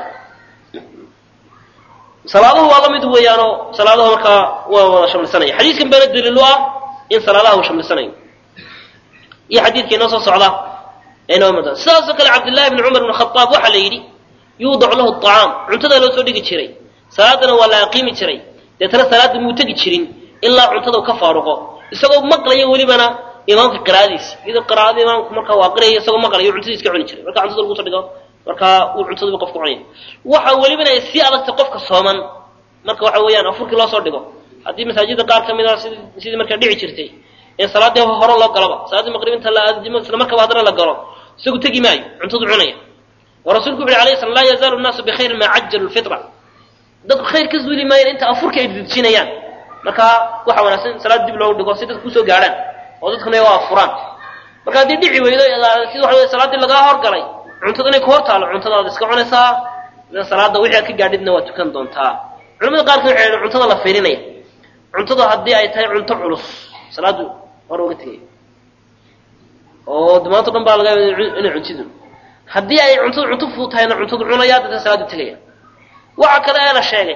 salaaduhu waa la mid weeyaanoo salaadaha markaa waa wada shamlisanaya xadiiskan baana daliil u ah in salaadaha uu shamlisanayo iyo xadiidka inoo soo socda inoo mid sidaasoo kale cabdillahi bni cumar bn khaaab waxaa la yidhi yuudacu lahu acaam cuntadaa loo soo dhigi jiray salaadana waa la aqiimi jiray deetana salaada muu tegi jirin ilaa cuntada u ka faaruqo isagoo maqlaya welibana imaamka qiraa'adiisa iyadoo qiraa'ada imaamku markaa waa qiraya isagoo maqlayo cuntadii iska cuni jiray marka cuntada lagu soo dhigo markaa uu cuntadiiba qofku cunaya waxa welibana ay sii adagtay qofka sooman marka waxa weeyaan afurkii loo soo dhigo haddii masaajida qaar ka mid a sid sidii markaa dhici jirtay in salaaddii hore loo galaba salaaddii maqrib inta la aadimo isla markaba haddana la galo isagu tegi maayo cuntadu cunaya oo rasuulku wuxu uhi alayhi salam laa yazaalu nnaasu bikhayrin maa cajalu lfitra dadku khayr ka zuuli maayeen inta afurka ay didjinayaan marka waxa wanaagsan salaad dib loogu dhigo si dadku kusoo gaadhaan oo dadkuna waa furaan marka haddii dhici weydo sida waxa wey salaaddii lagaa horgalay cuntada inay ku hor taalo cuntadaad iska cunaysaa salaada wixii aad ka gaadhidna waa tukan doontaa culamada qaarkood waxay yidhahen cuntada la fiirinaya cuntada haddii ay tahay cunto culus salaadu hore uga tegaya oo damaanto dhan baa laga yaaba inay cuntidu haddii ay cuntada cunto fudud tahayna cuntadu cunaya dadka salaadu tegaya waxa kale ee la sheegay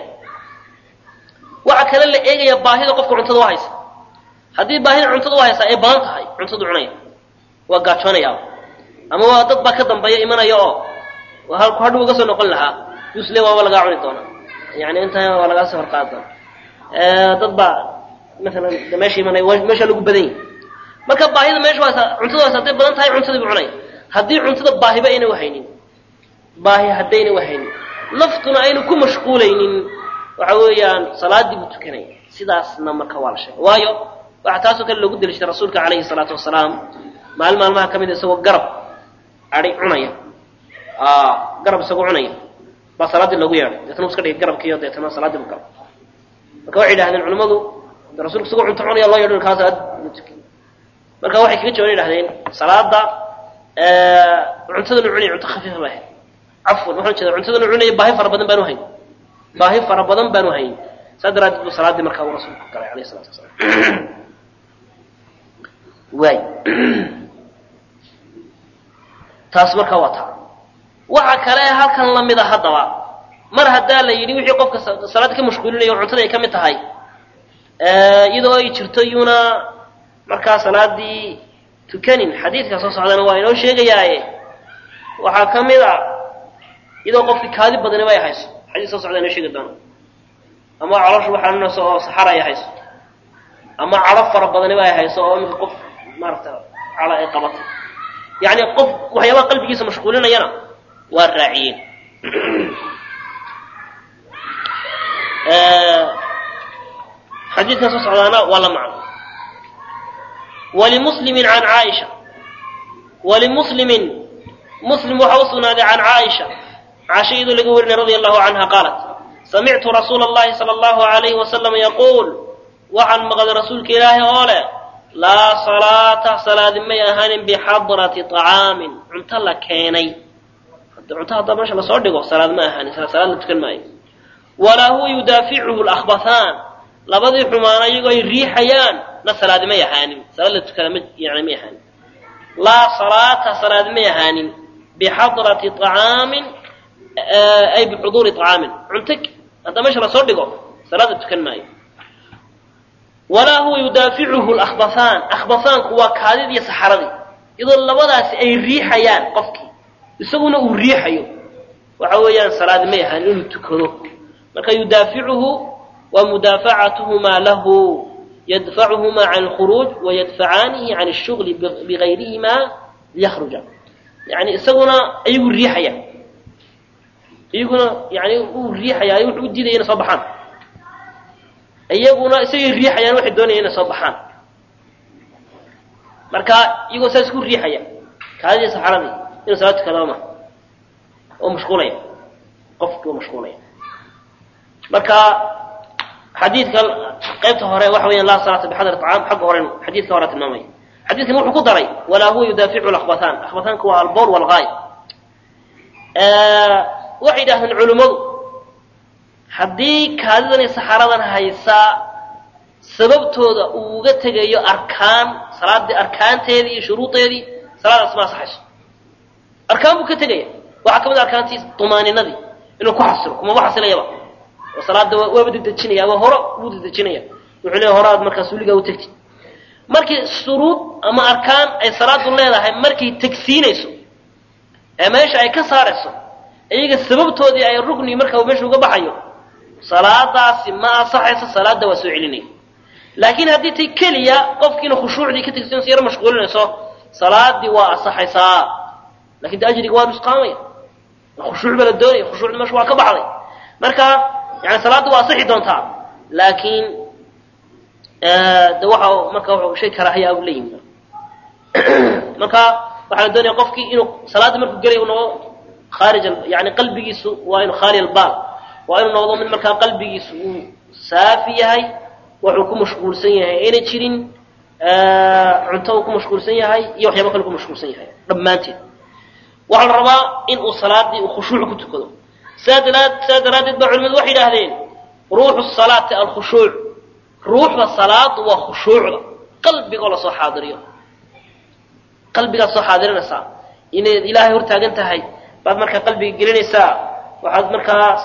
waxa kale la eegaya baahida qofka cuntada u haysa haddii baahida cuntada u haysa ay badan tahay cuntadu cunaya waa gaajoonaya ama waa dad baa ka dambeeya imanaya oo halku hadhow uga soo noqon lahaa usle waaba lagaa cuni doona yani intaa waa lagaa soo horqaadi doona dad baa maalan de meesha imanaya meesha lagu badan yahay marka baahida meesha waa cuntada haysa hadday badan tahay cuntadii bu cunaya haddii cuntada baahiba ayna uhaynin baahi haddayna uhaynin naftuna aynu ku mashquulaynin waxa weeyaan salaadii buu tukanaya sidaasna marka waa la sheegay waayo waxaa taasoo kale loogu deliishaday rasuulka calayhi salaatu wasalaam maalin maalmaha ka mid a isagoo garab adi cunaya garab isagoo cunaya baa salaaddii loogu yeedhay deetna u iska dhigay garabkiiyo deetna salaaddii bu gala marka waxay yidhahdeen culimmadu rasulku isagoo cunto cunaya loo yeedho kaa salaad ma tukin marka waxay kaga jawaban yidhahdeen salaada cuntadanu cunaya cunto khafiifa ba ahayd cafwan waxaan jeeda cuntadanu cunaya baahi fara badan baanu hayn baahi fara badan baanu hayn saa daraaddeed buu salaaddii markaa uu rasuulku galay alayh salatu wasalaam waay taas markaa waa taa waxa kale halkan lamida haddaba mar haddaa la yidhi wixii qofka salaada ka mashquulinayo o cuntada ay ka mid tahay iyadoo ay jirto iyuna markaa salaadii tukanin xadiidka soo socdana waa inoo sheegayaaye waxaa ka mid a iyadoo qofkii kaadi badaniba ay hayso xadiis soo socda inoo sheegi doono ama calooshu waxaanunayso oo saxara ay hayso ama cadho fara badaniba ay hayso oo iminka qof maarata calo ay qabatay yacni qof waxyaabaha qalbigiisa mashquulinayana waa raaciyeen xadiidkan soo socdaana waa la macno walimuslimin can caaisha walimuslimin muslim waxaa u sugnaaday can caaisha caasha iyadoo laga warinay radia allahu canha qaalat samictu rasuula allahi sala allahu alayhi wasalam yaquul waxaan maqlay rasuulka ilaahi oo leh laa salaata salaadi may ahaanin bixadrati طacaamin cunto la keenay cunto haddaa meesha lasoo dhigo salaad ma ahaanin salaad la tukan maayo walaa huwa yudaaficuhu lakbathaan labadii xumaana iyagoo ay riixayaan na salaadi may ahaanin salaad la tukada ma yani may ahaanin laa salaata salaad may ahaanin bixadrati طacaamin ay bixuduuri طacaamin cunto haddaa meesha lasoo dhigo salaad la tukan maayo walaa huwa yudaaficuhu lakbathaan akhbathaanku waa kaadid iyo saxaradii iyadoo labadaasi ay riixayaan qofkii isaguna uu riixayo waxa weeyaan salaadi may ahaan inuu tukado marka yudaaficuhu waa mudaafacatuhumaa lahu yadfacuhumaa can alkhuruuj wayadfacaanihi can ashugli bigayrihimaa liyakhruja yani isaguna ayagu riixaya iyaguna yani uu riixaya wuxuu u diidaya inay soo baxaan iyaguna isagay riixayaan waxay doonayaan inay soo baxaan marka iyagoo saas ku riixaya kaadidii saxaradii inuu salaad tukadaba ma oo mashquulaya qofkii oo mashquulaya marka xadiidka qaybta hore waxa weeyaan laa salaata bixadri طacaam xagga horen xadiidka hore tilmaamaya xadiidkan wuxuu ku daray walaa huwa yudaaficu lakbathaan akhbathaanka waa albowl walgaay waxay yidhahdeen culimmadu haddii kaadidan iyo saxaradan haysaa sababtooda uu uga tegayo arkaan salaadii arkaanteedii iyo shuruudeedii salaadaas ma asaxayso arkaan buu ka tegaya waxaa ka mid a arkaantii dumaaninadii inuu ku xasilo kumaba xasilayaba oo salaada waaba dedejinaya ama hore wuu dedejinaya wuxuu leeya horaad markaas weligaa u tegtid markii shuruud ama arkaan ay salaadu leedahay markay tegsiinayso ee meesha ay ka saarayso iyaga sababtoodii ay rugni marka meesha uga baxayo salaadaasi ma asaxayso salaada waa soo celinaya laakiin haddii tay keliya qofkiina khushuucdii ka tegsinayso yaro mashquulinayso salaadii waa asaxaysaa lakin de ajriga waa nusqaamaya khushuuc baa la doonaya khushuucdi meesha waa ka baxday marka yani salaadda waa asixi doontaa laakiin de waxa marka shay karaahiya u leeyihin marka waxaa la doonaya qofkii inuu salaadda markuu gelay u noqdo khaarij yani qalbigiisu waa inuu khaali albaal waa inuu noqdo mid markaa qalbigiisu uu saafi yahay wuxuu ku mashquulsan yahay ayna jirin cunto uu ku mashquulsan yahay iyo waxyaaba kale ku mashquulsan yahay dhammaanteed waxaa la rabaa in uu salaadii uu khushuuc ku tukado sidaa daraad sidaa daraaddeed baa culimadu waxay yidhaahdeen ruuxu salaati alkhushuuc ruuxda salaadu waa khushuucda qalbigoo lasoo xaadiriyo qalbigaad soo xaadirinaysaa inayd ilaahay hortaagan tahay baad markaa qalbiga gelinaysaa waxaad markaas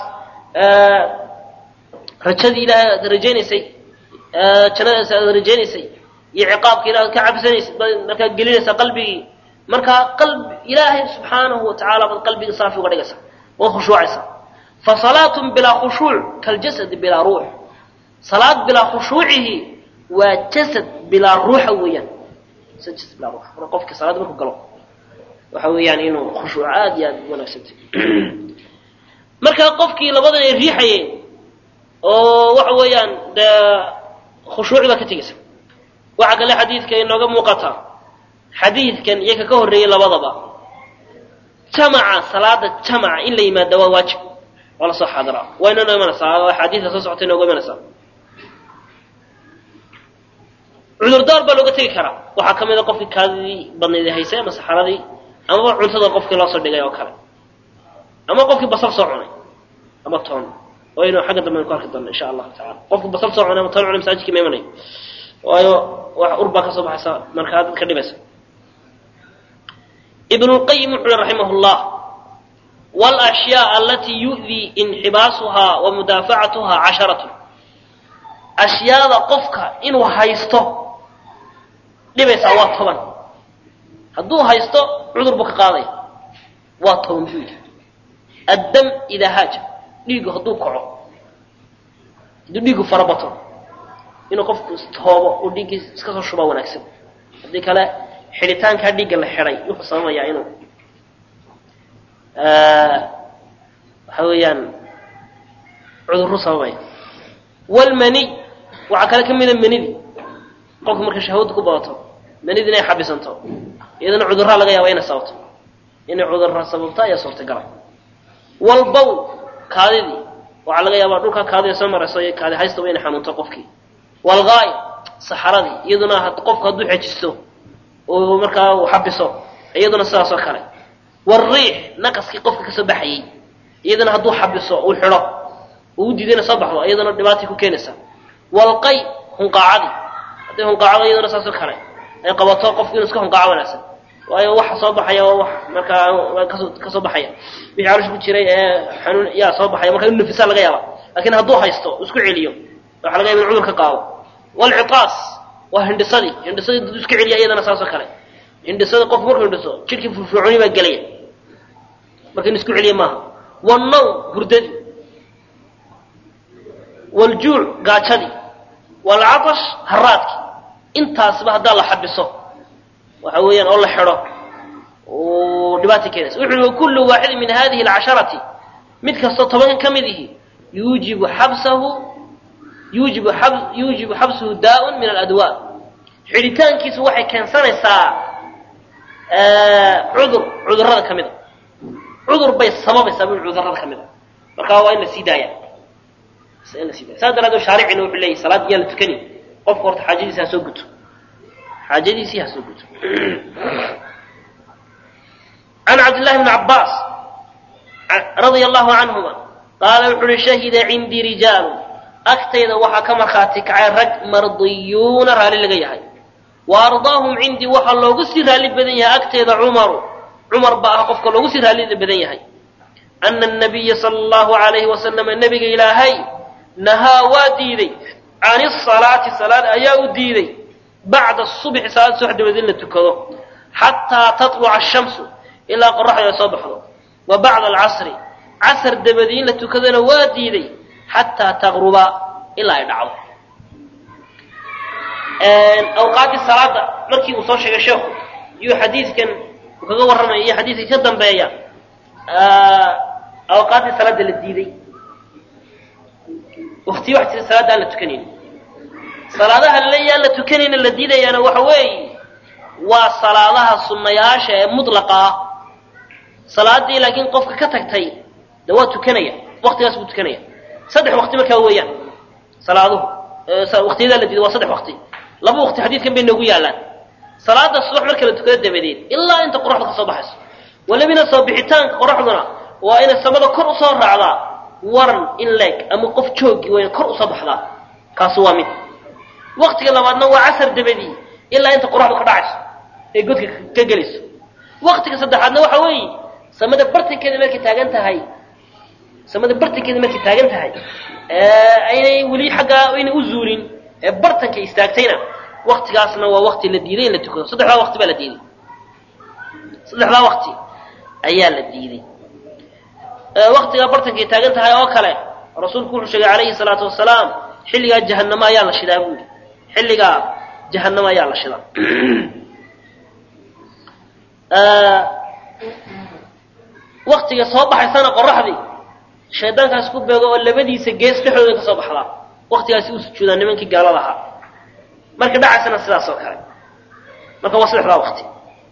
rajadii ilahay aad rajaynaysay jannadaas aad rajaynaysay iyo ciqaabka ilaah aad ka cabsanaysay baad markaa gelinaysaa qalbigii markaa qalbi ilaahay subxaanahu watacaala baad qalbiga saafi uga dhigaysaa waad khushuucaysaa fa salaatun bilaa khushuuc kaljasadi bilaa ruux salaad bilaa khushuucihi waa jasad bilaa ruuxa weeyaan jasad bilaa ruux marka qofka salaad markuu galo waxa weeyaan inuu khushuuc aad iyo aad u wanaagsantay markaa qofkii labadan ay riixayeen oo waxa weeyaan dee khushuuci baa ka tegaysa waxaa kale xadiidka inooga muuqata xadiidkan iyo ka ka horreeyey labadaba jamaca salaada jamaca in la yimaada waa waajib waa lasoo xaadiraa waa inoo imanaysaa axaadiidka soo socota inooga imanaysaa cudurdaar baa looga tegi karaa waxaa ka mid a qofkii kaadidii badnayd haysay ama saxaradii amaba cuntada qofkii loo soo dhigay oo kale ama qofkii basal soo cunay ama toon waynu xagga dambe aynu ku arki doona insha allahu tacala qofku basal soo cunay ama tan cunay masaajidka ma imanayo waayo wax ur baa ka soo baxaysa markaa dadka dhibaysa ibn lqayim wuxu uhi raximah llah wlashyaa alatii yu'dii inxibaasuhaa wa mudaafacatuhaa casharatun ashyaada qofka inuu haysto dhibaysaa waa toban hadduu haysto cudur buu ka qaadaya waa toban buu yidhi addam idaa haaja dhiigu hadduu kaco hadduu dhiigu farabato inuu qofku istoobo oo dhiiggii iska soo shubaa wanaagsan haddii kale xidhitaankaa dhiigga la xidhay wuxuu sababayaa inuu waxa weeyaan cudurru sababaya wlmaniy waxaa kale ka mida manidii qofku marka shahwada ku badato manidi inay xabisanto iyadana cudurraa laga yaaba inay sababto inay cudurra sababto ayaa suurtagala walbowl kaadidii waxaa laga yaabaa dhulkaa kaadida soo marayso iyo kaadi haystaba inay xanuunto qofkii walgaay saxaradii iyaduna qofku hadduu xejisto oo markaa uu xabiso iyaduna sidaas oo kale wariix naqaskii qofka kasoo baxayey iyadana hadduu xabiso uu xidho uu u diido inay soo baxdo iyadana dhibaatay ku keenaysa walqay hunqaacadii hadday hunqaacado iyadana saasoo kale ay qabato qofku inuu iska hunqaaco wanaagsan waayo waxa soo baxaya waa wax markaa kasoo kasoo baxaya wixii caloosha ku jiray ee xanuun yaa soo baxaya marka inu nafisaa laga yaaba lakin hadduu haysto isku celiyo waxa laga yaba in cudur ka qaado walciqaas waa hindhisadii hindhisadii dad iska celiya iyadana saasoo kale hindhisada qofku markuu hindhiso jidhkii firfircooni baa gelaya marka in isku celiya maaha wannawm hurdadii waljuuc gaajadii walcatash haraadkii intaasba haddaa la xabiso waxa weeyaan oo la xidho dhibaata keenaysa wuxu uhi wakullu waaxidin min hadihi alcasharati mid kastoo tobankan ka mid ihi yuujibu xabsahu yuujibu ab yuujibu xabsuhu daa-un min aladwaa xidhitaankiisu waxay keensanaysaa cudur cudurrada ka mid a cudur bay sababaysaa bu cudurrada ka mid a markaa waa in la sii daaya in la sii daaya saas daraadee shaaricina wuxuu leeyahy salaad yaa la tukani qofka horta xaajadiisi ha soo guto xaajadiisii ha soo guto can cabdillahi bni cabbaas radia allahu canhuma qaala wuxu uhi shahida cindii rijaalu agtayda waxaa ka markhaati kacay rag mardiyuuna raalli laga yahay wa ardaahum cindii waxaa loogu sii raalli badan yahay agteeda cumaru cumar baa ah qofka loogu sii raalli badan yahay ana anabiya sala allahu alayhi wasalama nebiga ilaahay nahaa waa diiday can isalaati salaad ayaa u diiday bacda subxi salaad subax dabadeed in la tukado xataa tatluca ashamsu ilaa qoraxdu ay soo baxdo wa bacda alcasri casr dabadii in la tukadona waa diiday xataa taqruba ilaa ay dhacdo awqaaddii salaada markii uu soo sheegay sheekhu iyuu xadiidkan uu kaga warramaya iyo xadiidka ka dambeeya awqaaddii salaada la diiday waktiyo wax jira salaada aan la tukanayn salaadaha laleeya aan la tukanayna la diidayaana waxa weeye waa salaadaha sunnayaasha ee mutlaqa ah salaadii laakiin qofka ka tagtay de waa tukanaya waktigaas buu tukanaya saddex wakti markaa weeyaan salaaduhu waktiyadaa la diiday waa saddex wakti laba wakti xadiidkan bay noogu yaallaan salaada subax marka la tukado dabadeed ilaa inta qoraxdu ka soo baxayso walibina soo bixitaanka qoraxduna waa inay samada kor usoo raacdaa waran in leeg ama qof joogi waa ina kor usoo baxdaa kaasu waa mid waktiga labaadna waa casar dabadii ilaa inta qoraxdu ka dhacayso ee godka ka gelayso waktiga saddexaadna waxa weeye samada bartankeeda markay taagan tahay samada bartankeeda markay taagan tahay aynay weli xaggaa aynay u zuulin ee bartanka istaagtayna waktigaasna waa wakti la diiday in la tukado saddexdaa wakti baa la diiday saddexdaa wakti ayaa la diiday waktigaa bartankay taagan tahay oo kale rasuulku wuxuu sheegay calayhi salaatu wasalaam xilligaa jahanamo ayaa la shidaa buuli xilligaa jahanamo ayaa la shidaa waktiga soo baxaysana qoraxdii shaydaankaas ku beego oo labadiisa gees dhexdooda ka soo baxdaa waktigaasi uu sujuudaa nimankii gaalada ahaa marka dhacaysana sidaas oo kale marka waa saddexdaa wakti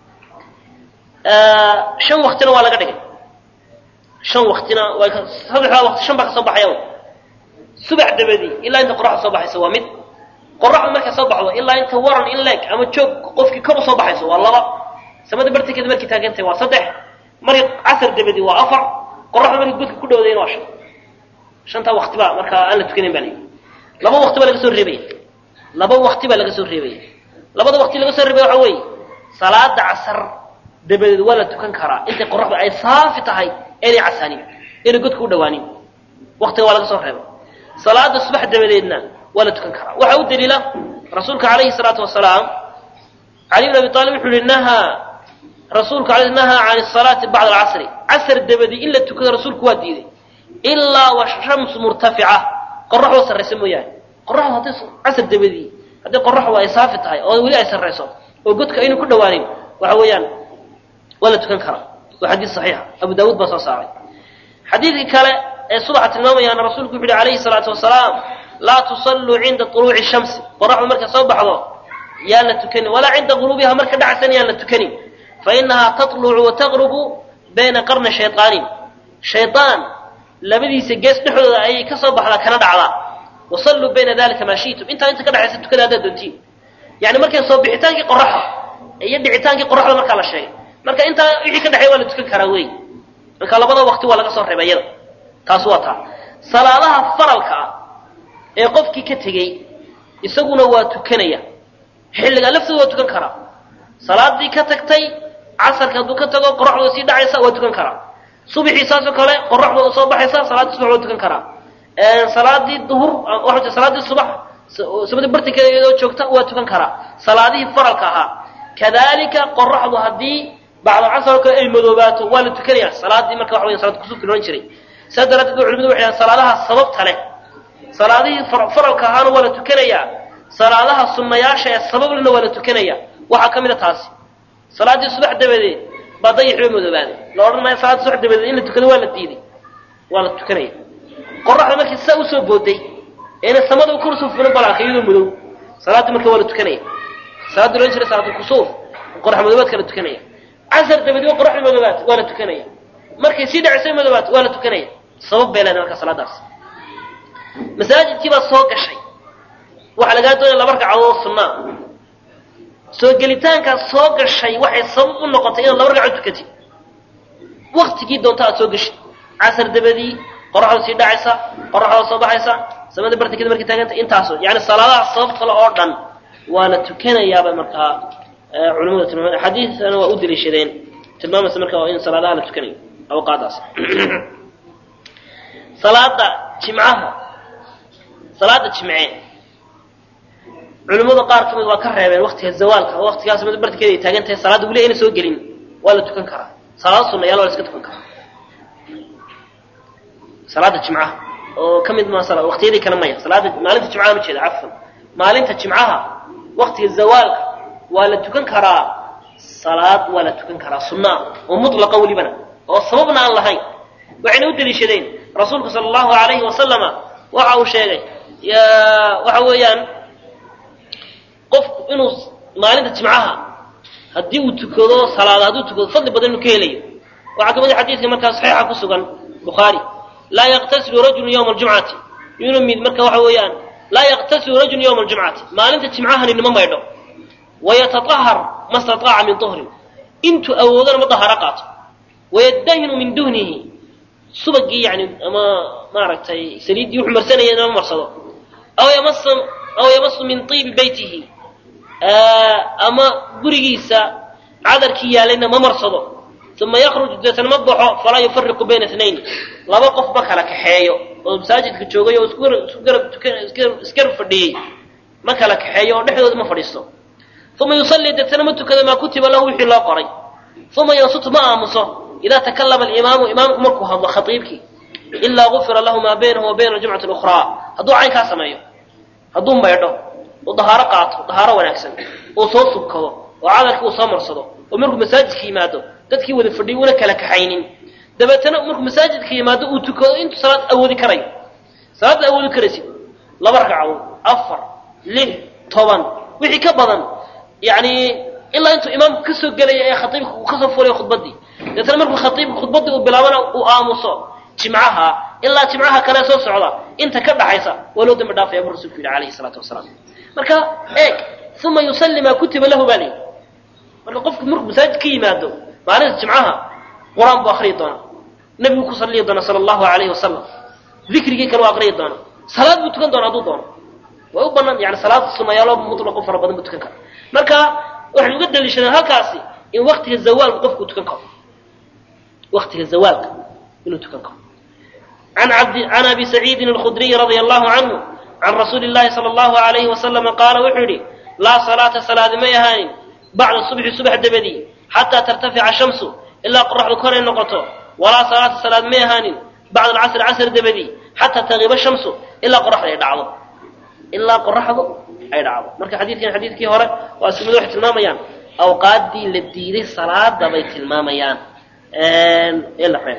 shan waktina waa laga dhigay shan waktina waa saddexdaa wakti shan baa ka soo baxaya subax dabadii ilaa inta qoraxda soo baxaysa waa mid qoraxdu markay soo baxdo ilaa inta waran in leeg ama joog qofkii kor usoo baxayso waa laba samada bartankeeda markay taagantahay waa saddex markay casar dabadii waa afar qoraxdu markay godka ku dhowdayna waa shan shantaa wakti baa markaa aan la tukanayn baa layidhi laba wakti baa laga soo reebaya laba wakti baa laga soo reebaya labada wakti laga soo reebaya waxa weeye salaada casar dabadeed waa la tukan karaa intay qoraxdu ay saafi tahay inay casaanin inay godka u dhawaanin waktiga waa laga soo reebay salaada subax dabadeedna waa la tukan karaa waxaa u daliila rasuulka calayhi salaatu wasalaam cali bn abi aalib wuxuu yihi nahaa rasuulku al nahaa can salaati bacda alcasri casr dabadii in la tukado rasuulku waa diiday ilaa washamsu murtafica qoraxdoo sarraysa mooyaane qoraxdu hadday casr dabadii haddii qoraxdu ay saafi tahay oo weli ay sarrayso oo godka aynu ku dhawaanin waxa weeyaan waa la tukan karaa waa xadiis saxiixa abu daawuud baa soo saaray xadiidkii kale ee subaxa tilmaamayaana rasuulku wuxu uhi calayhi salaatu wasalaam laa tusalluu cinda طuluuci shamsi qoraxdu markay soo baxdo yaan la tukanin walaa cinda guruubiha marka dhacsan yaan la tukanin fainahaa taطlucu wataqrubu bayna qarna shayطaanin shayطaan labadiisa gees dhexdooda ayay ka soo baxdaa kana dhacdaa wasalluu bayna dalika maa shi'tum intaa inta ka dhexaysa tukada haddaad doontiin yani markay soo bixitaankii qoraxda iyo dhicitaankii qoraxda markaa la sheegay marka intaa wixii ka dhexeeya waa la tukan karaa wey marka labada waqti waa laga soo reebay iyada taas waa taa salaadaha faralka ah ee qofkii ka tegey isaguna waa tukanaya xilligaa laftooda waa tukan karaa salaadii ka tagtay casarka hadduu ka tago qoraxdooda sii dhacaysa waa tukan karaa subxii saasoo kale qoraxdooda soo baxaysa salaadii subax waa tukan karaa salaadii duhur waa salaadii subax sabada bartankeeda iyadoo joogta waa tukan karaa salaadihii faralka ahaa kadalika qoraxdu haddii bacdalcasar oo kale ay madoobaato waa la tukanaya salaadii marka waxa weya salaad kusuufki lohan jiray saas daraaddeed ba culimadu waxay dhahan salaadaha sababta leh salaadihii faralka ahaana waa la tukanayaa salaadaha sunnayaasha ee sabablena waa la tukanaya waxaa ka mid a taasi salaaddii subax dabadeed baa dayaxba madoobaaday la odhan maayo salaadda subax dabadeed in la tukado waa la diiday waa la tukanaya qoraxda markii saa usoo booday eena samada kor usoo fulin balaanka iyadoo madow salaaddii marka waa la tukanaya salaadda lohan jiray salaatulkusuuf qorax madoobaadka la tukanaya casar dabadeed waa qoraxda madoobaad waa la tukanaya markay sii dhacisay madoobaad waa la tukanaya sabab bay leedahay marka salaadaas masaajidkii baa soo gashay waxaa lagaa doonaya laba ragcadood sunnaa soo gelitaankaas soo gashay waxay sabab u noqotay inaad laba ragcadood tukatid waktigii doonta aad soo geshid casar dabadii qoraxda sii dhacaysa qoraxda soo baxaysa samada bartankeeda markay taaganta intaasoo yani salaadaha sabab kale oo dhan waa la tukanayaaba markaa culimadu tilmaama xadiidana waa u daliishadeen tilmaamaysa marka in salaadaha la tukanayo awqaadaas salaada jimcaha salaada jimce culimmada qaar ka mid waa ka reebeen waktiga zawaalka oo waktigaas mid bartankeeda ay taagan tahay salaadda weli ayna soo gelin waa la tukan karaa salaado sunnayaal waa la iska tukan karaa salaada jimcaha oo ka mid ma waqtiyadii kale maya salaada maalinta jimcaha ma jeeda cafwan maalinta jimcaha waktiga zawaalka waa la tukan karaa salaad waa la tukan karaa sunnaa oo mutlaqa welibana oo sababna aan lahayn waxayna u daliishadeen rasuulku sala allahu alayhi wasalama waxa uu sheegay waxa weeyaan qofku inuu maalinta jimcaha haddii uu tukado salaada hadduu tukado fadli badan inuu ka helayo waxaa ka mid a xadiidka markaa saxiixa ku sugan bukhaari laa yaqtasilu rajulu yawma aljumcati inuu mid marka waxa weeyaan laa yaqtasilu rajulu yawma aljumcati maalinta jimcahani nima maydho wayataطahar ma stataaca min duhrin intuu awoodana ma daharo qaato wayadahinu min duhnihi subagii yani ama maaragtay saliiddii wuxuu marsanaya inama marsado aw yamas aw yamasu min tiibi beytihi ama gurigiisa cadarkii yaalayna ma marsado uma yakruj deetana ma baxo falaa yufariqu bayna inayn laba qof ma kala kaxeeyo oo masaajidka joogay oo isgarab fadhiyey ma kala kaxeeyo oo dhexdooda ma fadhiisto uma yusallii deetana ma tukado maa kutiba lahu wixii loo qoray uma yansutu ma aamuso idaa takallama alimaamu imaamku markuu hadlo khaiibkii ilaa gufira lahu maa baynahu wa bayna aljumcati اlukhraa hadduu caynkaa sameeyo hadduu maydho uu dahaaro qaato dahaaro wanaagsan uu soo subkado oo cadarkii uu soo marsado oo markuu masaajidka yimaado dadkii wada fadhiy una kala kaxaynin dabeetana markuu masaajidka yimaado uu tukado intuu salaad awoodi karayo salaadda awoodi karaysid laba ragcadood afar lix toban wixii ka badan yani ilaa intuu imaamku ka soo gelaya ee khaiibka uu kasoo fulayo khudbadii dabeetana markuu khaiibka khudbadii uu bilaabana uu aamuso jimcaha ilaa jimcaha kale soo socda inta ka dhaxaysa waa loo dambi dhaafaya buu rasulku yidhi alayhi salaatu wasalaam marka eeg uma yusalli maa kutiba lahu baa layidhi marka qofku markuu masaajid ka yimaado maalinta jimcaha qur-aan buu akriyi doonaa nebigu ku salliyi doona sala allahu alayhi wasalam dikrigii kale u aqriyi doona salaad buu tukan doona hadduu doono way u banaan yani salaad sunayaalo mutlaqo fara badan buu tukan kara marka waxay uga daliishadeen halkaasi in waktiga zawaalka qofku tukan karo waktiga zawaalka inuu tukan karo عن عبد عن ابي سعيد الخدري رضي الله عنه عن رسول الله صلى الله عليه وسلم قال وحري لا صلاة صلاة ما يهان بعد الصبح صبح دبدي حتى ترتفع الشمس إلا قرح ذكر النقطة ولا صلاة صلاة ما يهان بعد العصر عصر دبدي حتى تغيب الشمس إلا قرح يدعو إلا قرح يدعو مركا حديث كان حديث كي هورا واسمه واحد الماميان أوقات دي للديري صلاة دبيت الماميان إلا حين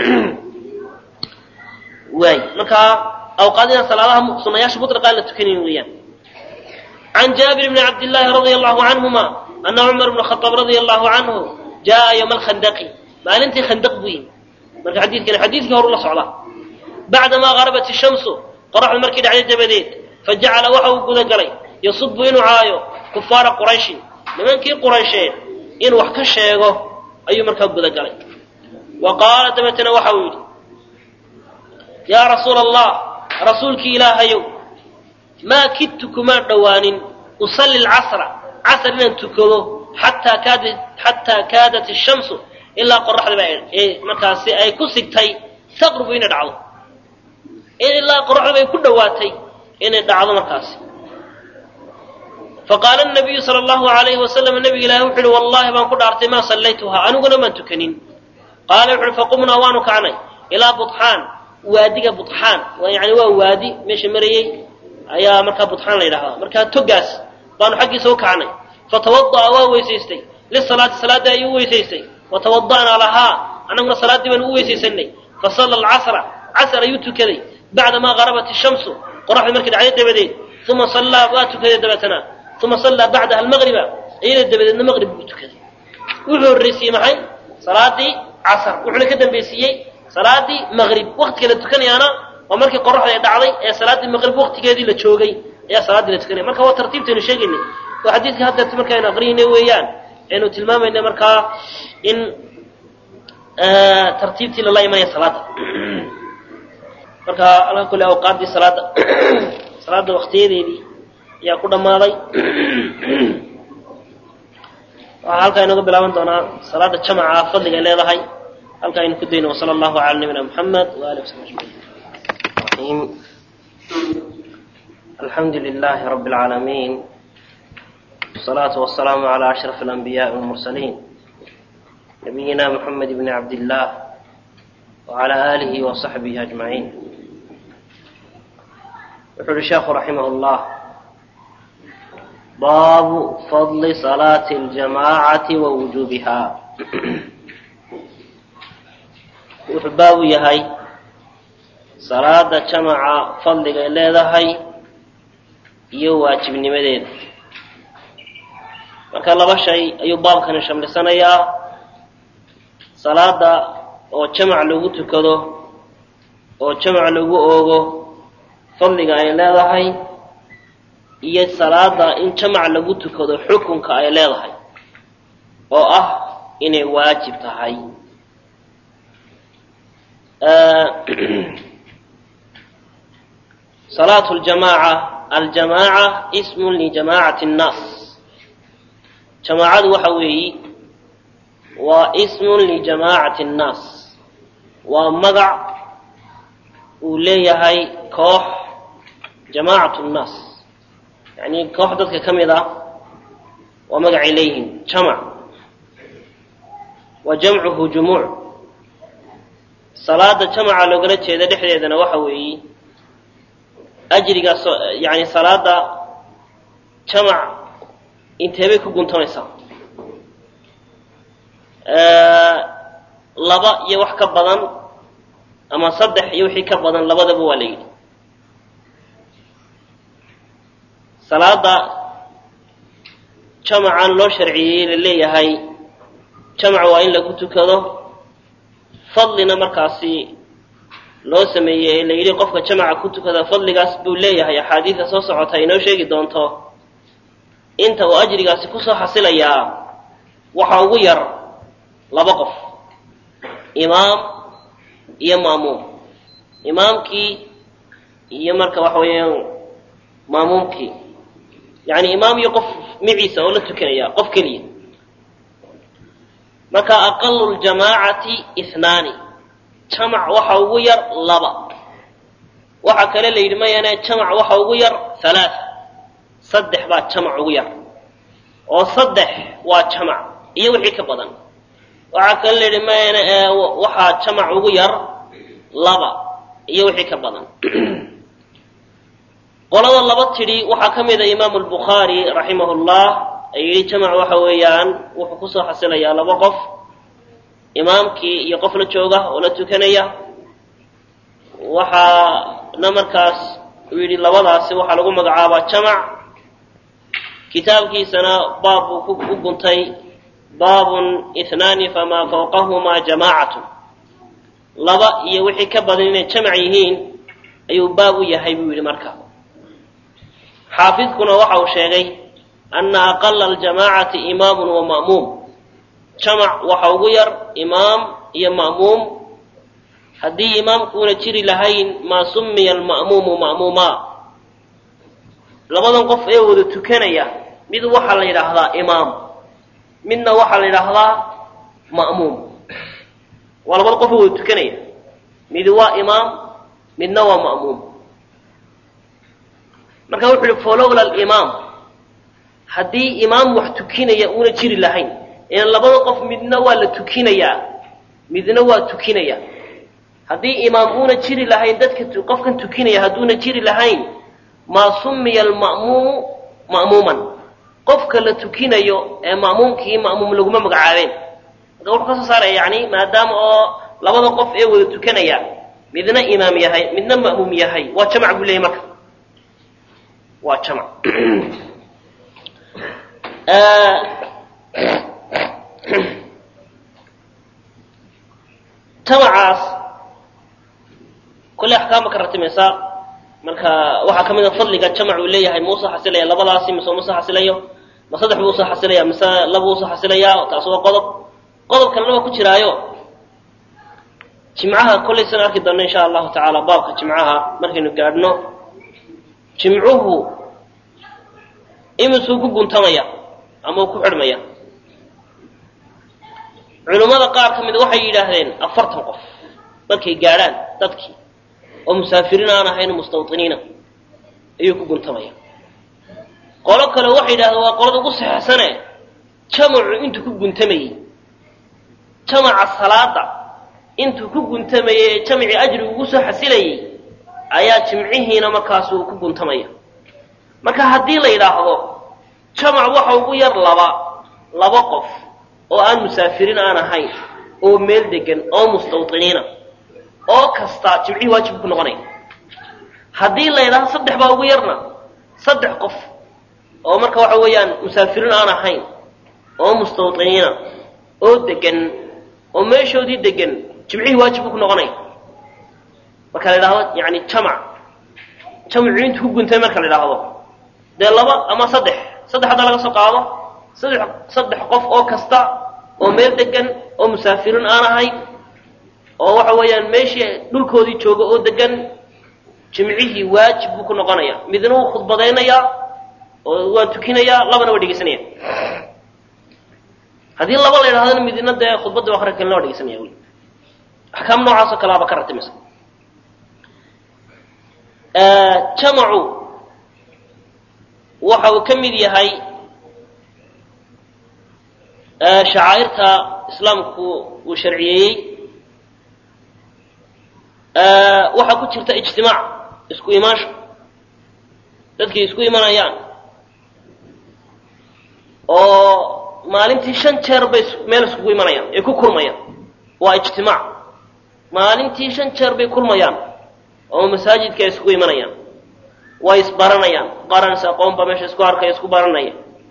waay marka awqaadina salaadaha sunayaasha muطlaqaa la tukanayn weeyaan can jaabir bni cabdillaahi radia allahu canhuma ana cumar bna khadaab radia allahu canhu jaa yowma alkhandaqi maalintii khandaq buu yimi marka xadiidkani xadiidkii horu la socdaa bacdamaa garabat ishamsu qoraxdu markii dhacday dabadeed fajacala waxa uu guda galay yasubu inuu caayo kufaara qurayshin nimankii quraysheed inuu wax ka sheego ayuu markaa guda galay wa qaala dabeetana waxa uu yidhi yaa rasuula allah rasuulkii ilaahayow maa kidtu kumaan dhowaanin usalli lcasra casr inaan tukado xataa kaada xataa kaadat ishamsu ilaa qoraxdaba ee markaasi ay ku sigtay taqrubu inay dhacdo ilaa qoraxdaba ay ku dhowaatay inay dhacdo markaasi faqaala nabiyu sala allahu alayhi wasalam nabiga ilaahi wuxu uhi wallahi baan ku dhaartay maa sallaytuhaa aniguna maan tukanin qaala wuxu uhi faqumnaa waanu kacnay ilaa budxaan waadiga budxaan yani waa waadi meesha marayey ayaa markaa budxaan la yidhahdaa markaa togaas baanu xaggiisa u kacnay fatawada'a waa weysaystay lisalaati salaadii ayuu u weysaystay watawada'naa lahaa annaguna salaaddii baanu u weysaysanay fasalla alcasra casr ayuu tukaday bacdamaa garabat ishamsu qoraxdii markii dhacday dabadeed uma sallaa waa tukaday dabeetana uma sallaa bacdaha almaqriba iyada dabadeedna maqrib buu tukaday wuxuu horreysiiyey maxay salaadii casr wuxuuna ka dambaysiiyey salaadii maqrib waktiga la tukanayaana waa markii qoraxda ay dhacday ee salaaddii maqrib waktigeedii la joogay ayaa salaaddii la tukanaya marka waa tartiibtaynu sheegaynay waa xadiidka haddeerta markaaynu aqriyayna weeyaan aynu tilmaamayna markaa in tartiibtii lala imanaya salaadda marka alka kule awqaaddii salaadda salaadda waktiyadeedii ayaa ku dhammaaday waxaa halkaa inooga bilaaban doonaa salaadda jamaca fadliga ay leedahay halkaa aynu ku dayno wsala allahu cala nabiyina muxamed waali wsabi ajmaciin alxamdu lilahi rabi اlcaalamiin wsalaatu wasalaamu cala ashraf alanbiyaءi walmursaliin nabiyina muxamed bni cabdillah wcala aalihi wasaxbihi ajmaciin wuxuu uhi sheekhu raximah llah baabu fadli salaati اljamaacati wa wujuubiha wuxuu baabu yahay salaada jamaca fadliga ay leedahay iyo waajibnimadeeda marka laba shay ayuu baabkani shamlisanayaa salaada oo jamac lagu tukado oo jamac lagu oogo fadliga ay leedahay iyo salaada in jamac lagu tukado xukunka ay leedahay oo ah inay waajib tahay salaatu ljamaaca aljamaaca ismun lijamaacati annaas jamaacadu waxa weeyi waa ismun lijamaacati annaas waa magac uu leeyahay koox jamaacatu nnaas yacni koox dadka ka mid ah waa magacay leeyihiin jamac wa jamcuhu jumuuc salaada jamaca loogala jeeda dhexdeedana waxa weeyi ajrigaas yani salaada jamac inteebay ku guntamaysaa laba iyo wax ka badan ama saddex iyo wixii ka badan labadaba waa la yidhi salaada jamacan loo sharciyey la leeyahay jamac waa in lagu tukado fadlina markaasi loo sameeyey ee la yidhi qofka jamaca ku tukada fadligaas buu leeyahay axaadiida soo socota inoo sheegi doonto inta uu ajrigaasi kusoo xasilayaa waxa ugu yar laba qof imaam iyo maamuum imaamkii iyo marka waxa weeyaan maamuumkii yani imaam iyo qof miciisa oo la tukanaya qof keliya marka aqalu ljamaacati ihnaani jamac waxa ugu yar laba waxa kale la yidhi mayane jamac waxa ugu yar halaaa saddex baa jamac ugu yar oo saddex waa jamac iyo wixii ka badan waxaa kale la yidhi mayane waxaa jamac ugu yar laba iyo wixii ka badan qolada laba tidhi waxaa ka mida imaamu lbukhaari raximah llah ay yidhi jamac waxa weeyaan wuxuu kusoo xasilayaa laba qof imaamkii iyo qof la jooga oo la tukanaya waxaana markaas uu yidhi labadaasi waxaa lagu magacaabaa jamac kitaabkiisana baab buu ku guntay baabun ihnaani famaa fawqahumaa jamaacatu laba iyo wixii ka badan inay jamac yihiin ayuu baab u yahay buu yidhi marka xaafidkuna waxa uu sheegay ana aqala aljamaacati imaamun wa ma'muum jamac waxa ugu yar imaam iyo ma'muum haddii imaamkuuna jiri lahayn maa summiya alma'muumu ma'muumaa labadan qof ee wada tukanaya mid waxaa la yidhaahdaa imaam midna waxaa la yidhaahdaa ma'muum waa labada qof ee wada tukanaya midi waa imaam midna waa ma'muum marka wuxu uhi folowla alimaam haddii imaam wax tukinaya uuna jiri lahayn ilan labada qof midna waa la tukinayaa midna waa tukinaya haddii imaam uuna jiri lahayn dadka qofkan tukinaya hadduuna jiri lahayn maa summiya alma'muumu ma'muuman qofka la tukinayo ee ma'muumkii ma'muum laguma magacaabeen marka wuxuu ka soo saaraya yani maadaama oo labada qof ee wada tukanaya midna imaam yahay midna ma'muum yahay waa jamac buu leeyay marka waa jamac jamacaas kolley axkaama ka ratimaysaa marka waxaa ka mid a fadliga jamac uu leeyahay ma usoo xasilaya labadaasi mise uma soo xasilayo ma saddex buu usoo xasilaya mise laba usoo xasilaya taas waa qodob qodob kalena waa ku jiraayo jimcaha kollay san arki doonno insha allahu tacaala baabka jimcaha markaynu gaadhno jimcuhu imisuu ku guntamaya ama uu ku xidhmaya culummada qaar ka mid waxay yidhaahdeen afartan qof markay gaadhaan dadkii oo musaafiriin aan ahayn mustawطiniina ayuu ku guntamaya qolo kale waxay yidhahdeen waa qolada ugu saxeexsane jamacu intuu ku guntamayey jamaca salaada intuu ku guntamayey ee jamacii ajrigu ugu soo xasilayey ayaa jimcihiina markaasuu ku guntamaya marka haddii la yidhaahdo jamac waxa ugu yar laba laba qof oo aan musaafiriin aan ahayn oo meel degan oo mustawطiniina oo kasta jimcihii waajib ku noqonaya haddii la yidhahdo saddex baa ugu yarna saddex qof oo marka waxa weeyaan musaafiriin aan ahayn oo mustawطiniina oo degan oo meeshoodii degan jimcihii waajib ku noqonaya marka la yidhahdo yani jamac jamcu intu ku guntay marka la yidhaahdo dee laba ama saddex saddex hadda laga soo qaado saddex saddex qof oo kasta oo meel degan oo musaafiriin aan ahayn oo waxa weeyaan meeshii dhulkoodii jooga oo degan jimcihii waajib buu ku noqonaya midna wuu khudbadaynayaa oo waa tukinayaa labana waa dhegeysanaya haddii laba la yidhahdana midna dee khudbadda akri kalena waa dhegeysanaya wy axkaam noocaasoo kale aba ka ratimaysa jamacu waxa uu ka mid yahay shacaa'irta islaamku uu sharciyeeyey waxaa ku jirta ijtimaac isku imaansho dadkii isku imanayaan oo maalintii shan jeer bay meel iskugu imanayaan ay ku kulmayaan waa ijtimaac maalintii shan jeer bay kulmayaan oo masaajidka ay iskugu imanayaan way isbaranayaan qaran is aqoon baa meesha isku arkaya isku baranaya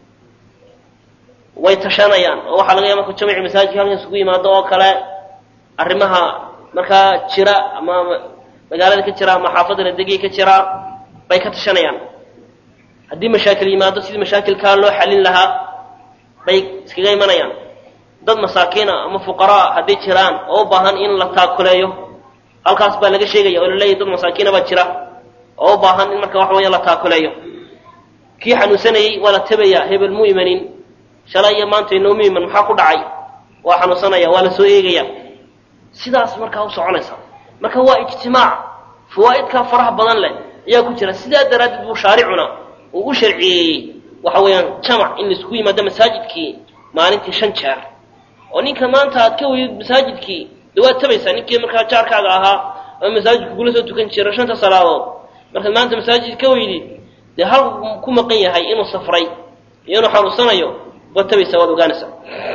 way tashanayaan oo waxaa laga yaaba marku jamici masaajidka halkan isugu yimaado oo kale arrimaha markaa jira ama magaalada ka jira ama xaafadda la degiya ka jira bay ka tashanayaan haddii mashaakil yimaado sidii mashaakilkaa loo xalin lahaa bay iskaga imanayaan dad masaakiina ama fuqaraa hadday jiraan oo u baahan in la taakuleeyo halkaas baa laga sheegaya oo laleeyahy dad masaakiina baa jira oo u baahan in marka waxa weya la taakuleeyo kii xanuunsanayey waa la tabayaa hebel mu imanin shalay iyo maanta inoomu iman maxaa ku dhacay waa xanuunsanaya waa la soo eegaya sidaas markaa u soconaysa marka waa ijtimaac fawaa'idkaa faraha badan leh ayaa ku jira sidaa daraaddeed buu shaaricuna uu u sharciyeeyey waxa weeyaan jamac in laisku yimaado masaajidkii maalintii shan jeer oo ninka maanta aad ka weydid masaajidkii de waad tabaysaa ninkii markaa jaarkaaga ahaa oo masaajidka kula soo tukan jira shanta salaadood markaad maanta masaajid ka weydid dee hal ku maqan yahay inuu safray iyo inuu xanuunsanayo waad tabaysaa waad ogaanaysaa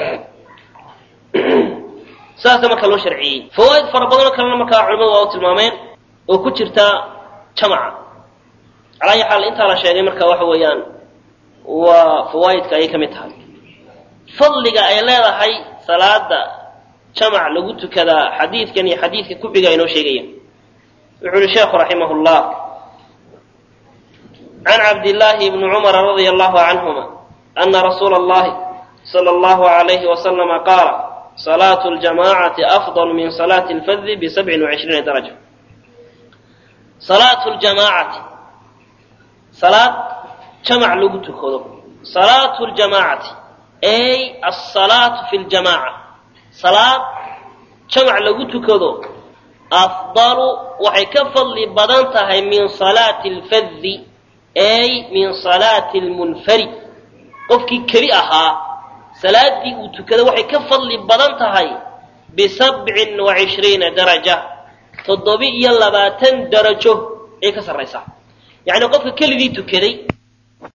saasa marka loo sharciyey fawaa'id fara badanoo kalena markaa culimadu waa u tilmaameen oo ku jirta jamaca calaa ayi xaal intaa la sheegay marka waxa weeyaan waa fawaa'idka ayay ka mid tahay fadliga ay leedahay salaada jamac lagu tukadaa xadiidkan iyo xadiidka kuxiga inoo sheegaya wuxuu uhi sheekhu raximah llah can cabdillaahi bni cumara radia allahu canhuma ana rasuula allahi sala allahu alayhi wasalama qaala salaatu ljamacati afdal min salaati lfadi bisabcin wacishriina daraja salaatu ljamaacati salaad jamac lagu tukado salaatu ljamaacati ay asalaatu fi ljamaaca salaad jamac lagu tukado afdalu waxay ka fadli badan tahay min salaati alfadi ay min salaati almunfarid qofkii keli ahaa salaaddii uu tukada waxay ka fadli badan tahay bisabcin wa cishriina daraja toddoba iyo labaatan darajo ay ka sarraysaa yacni qofka keligii tukaday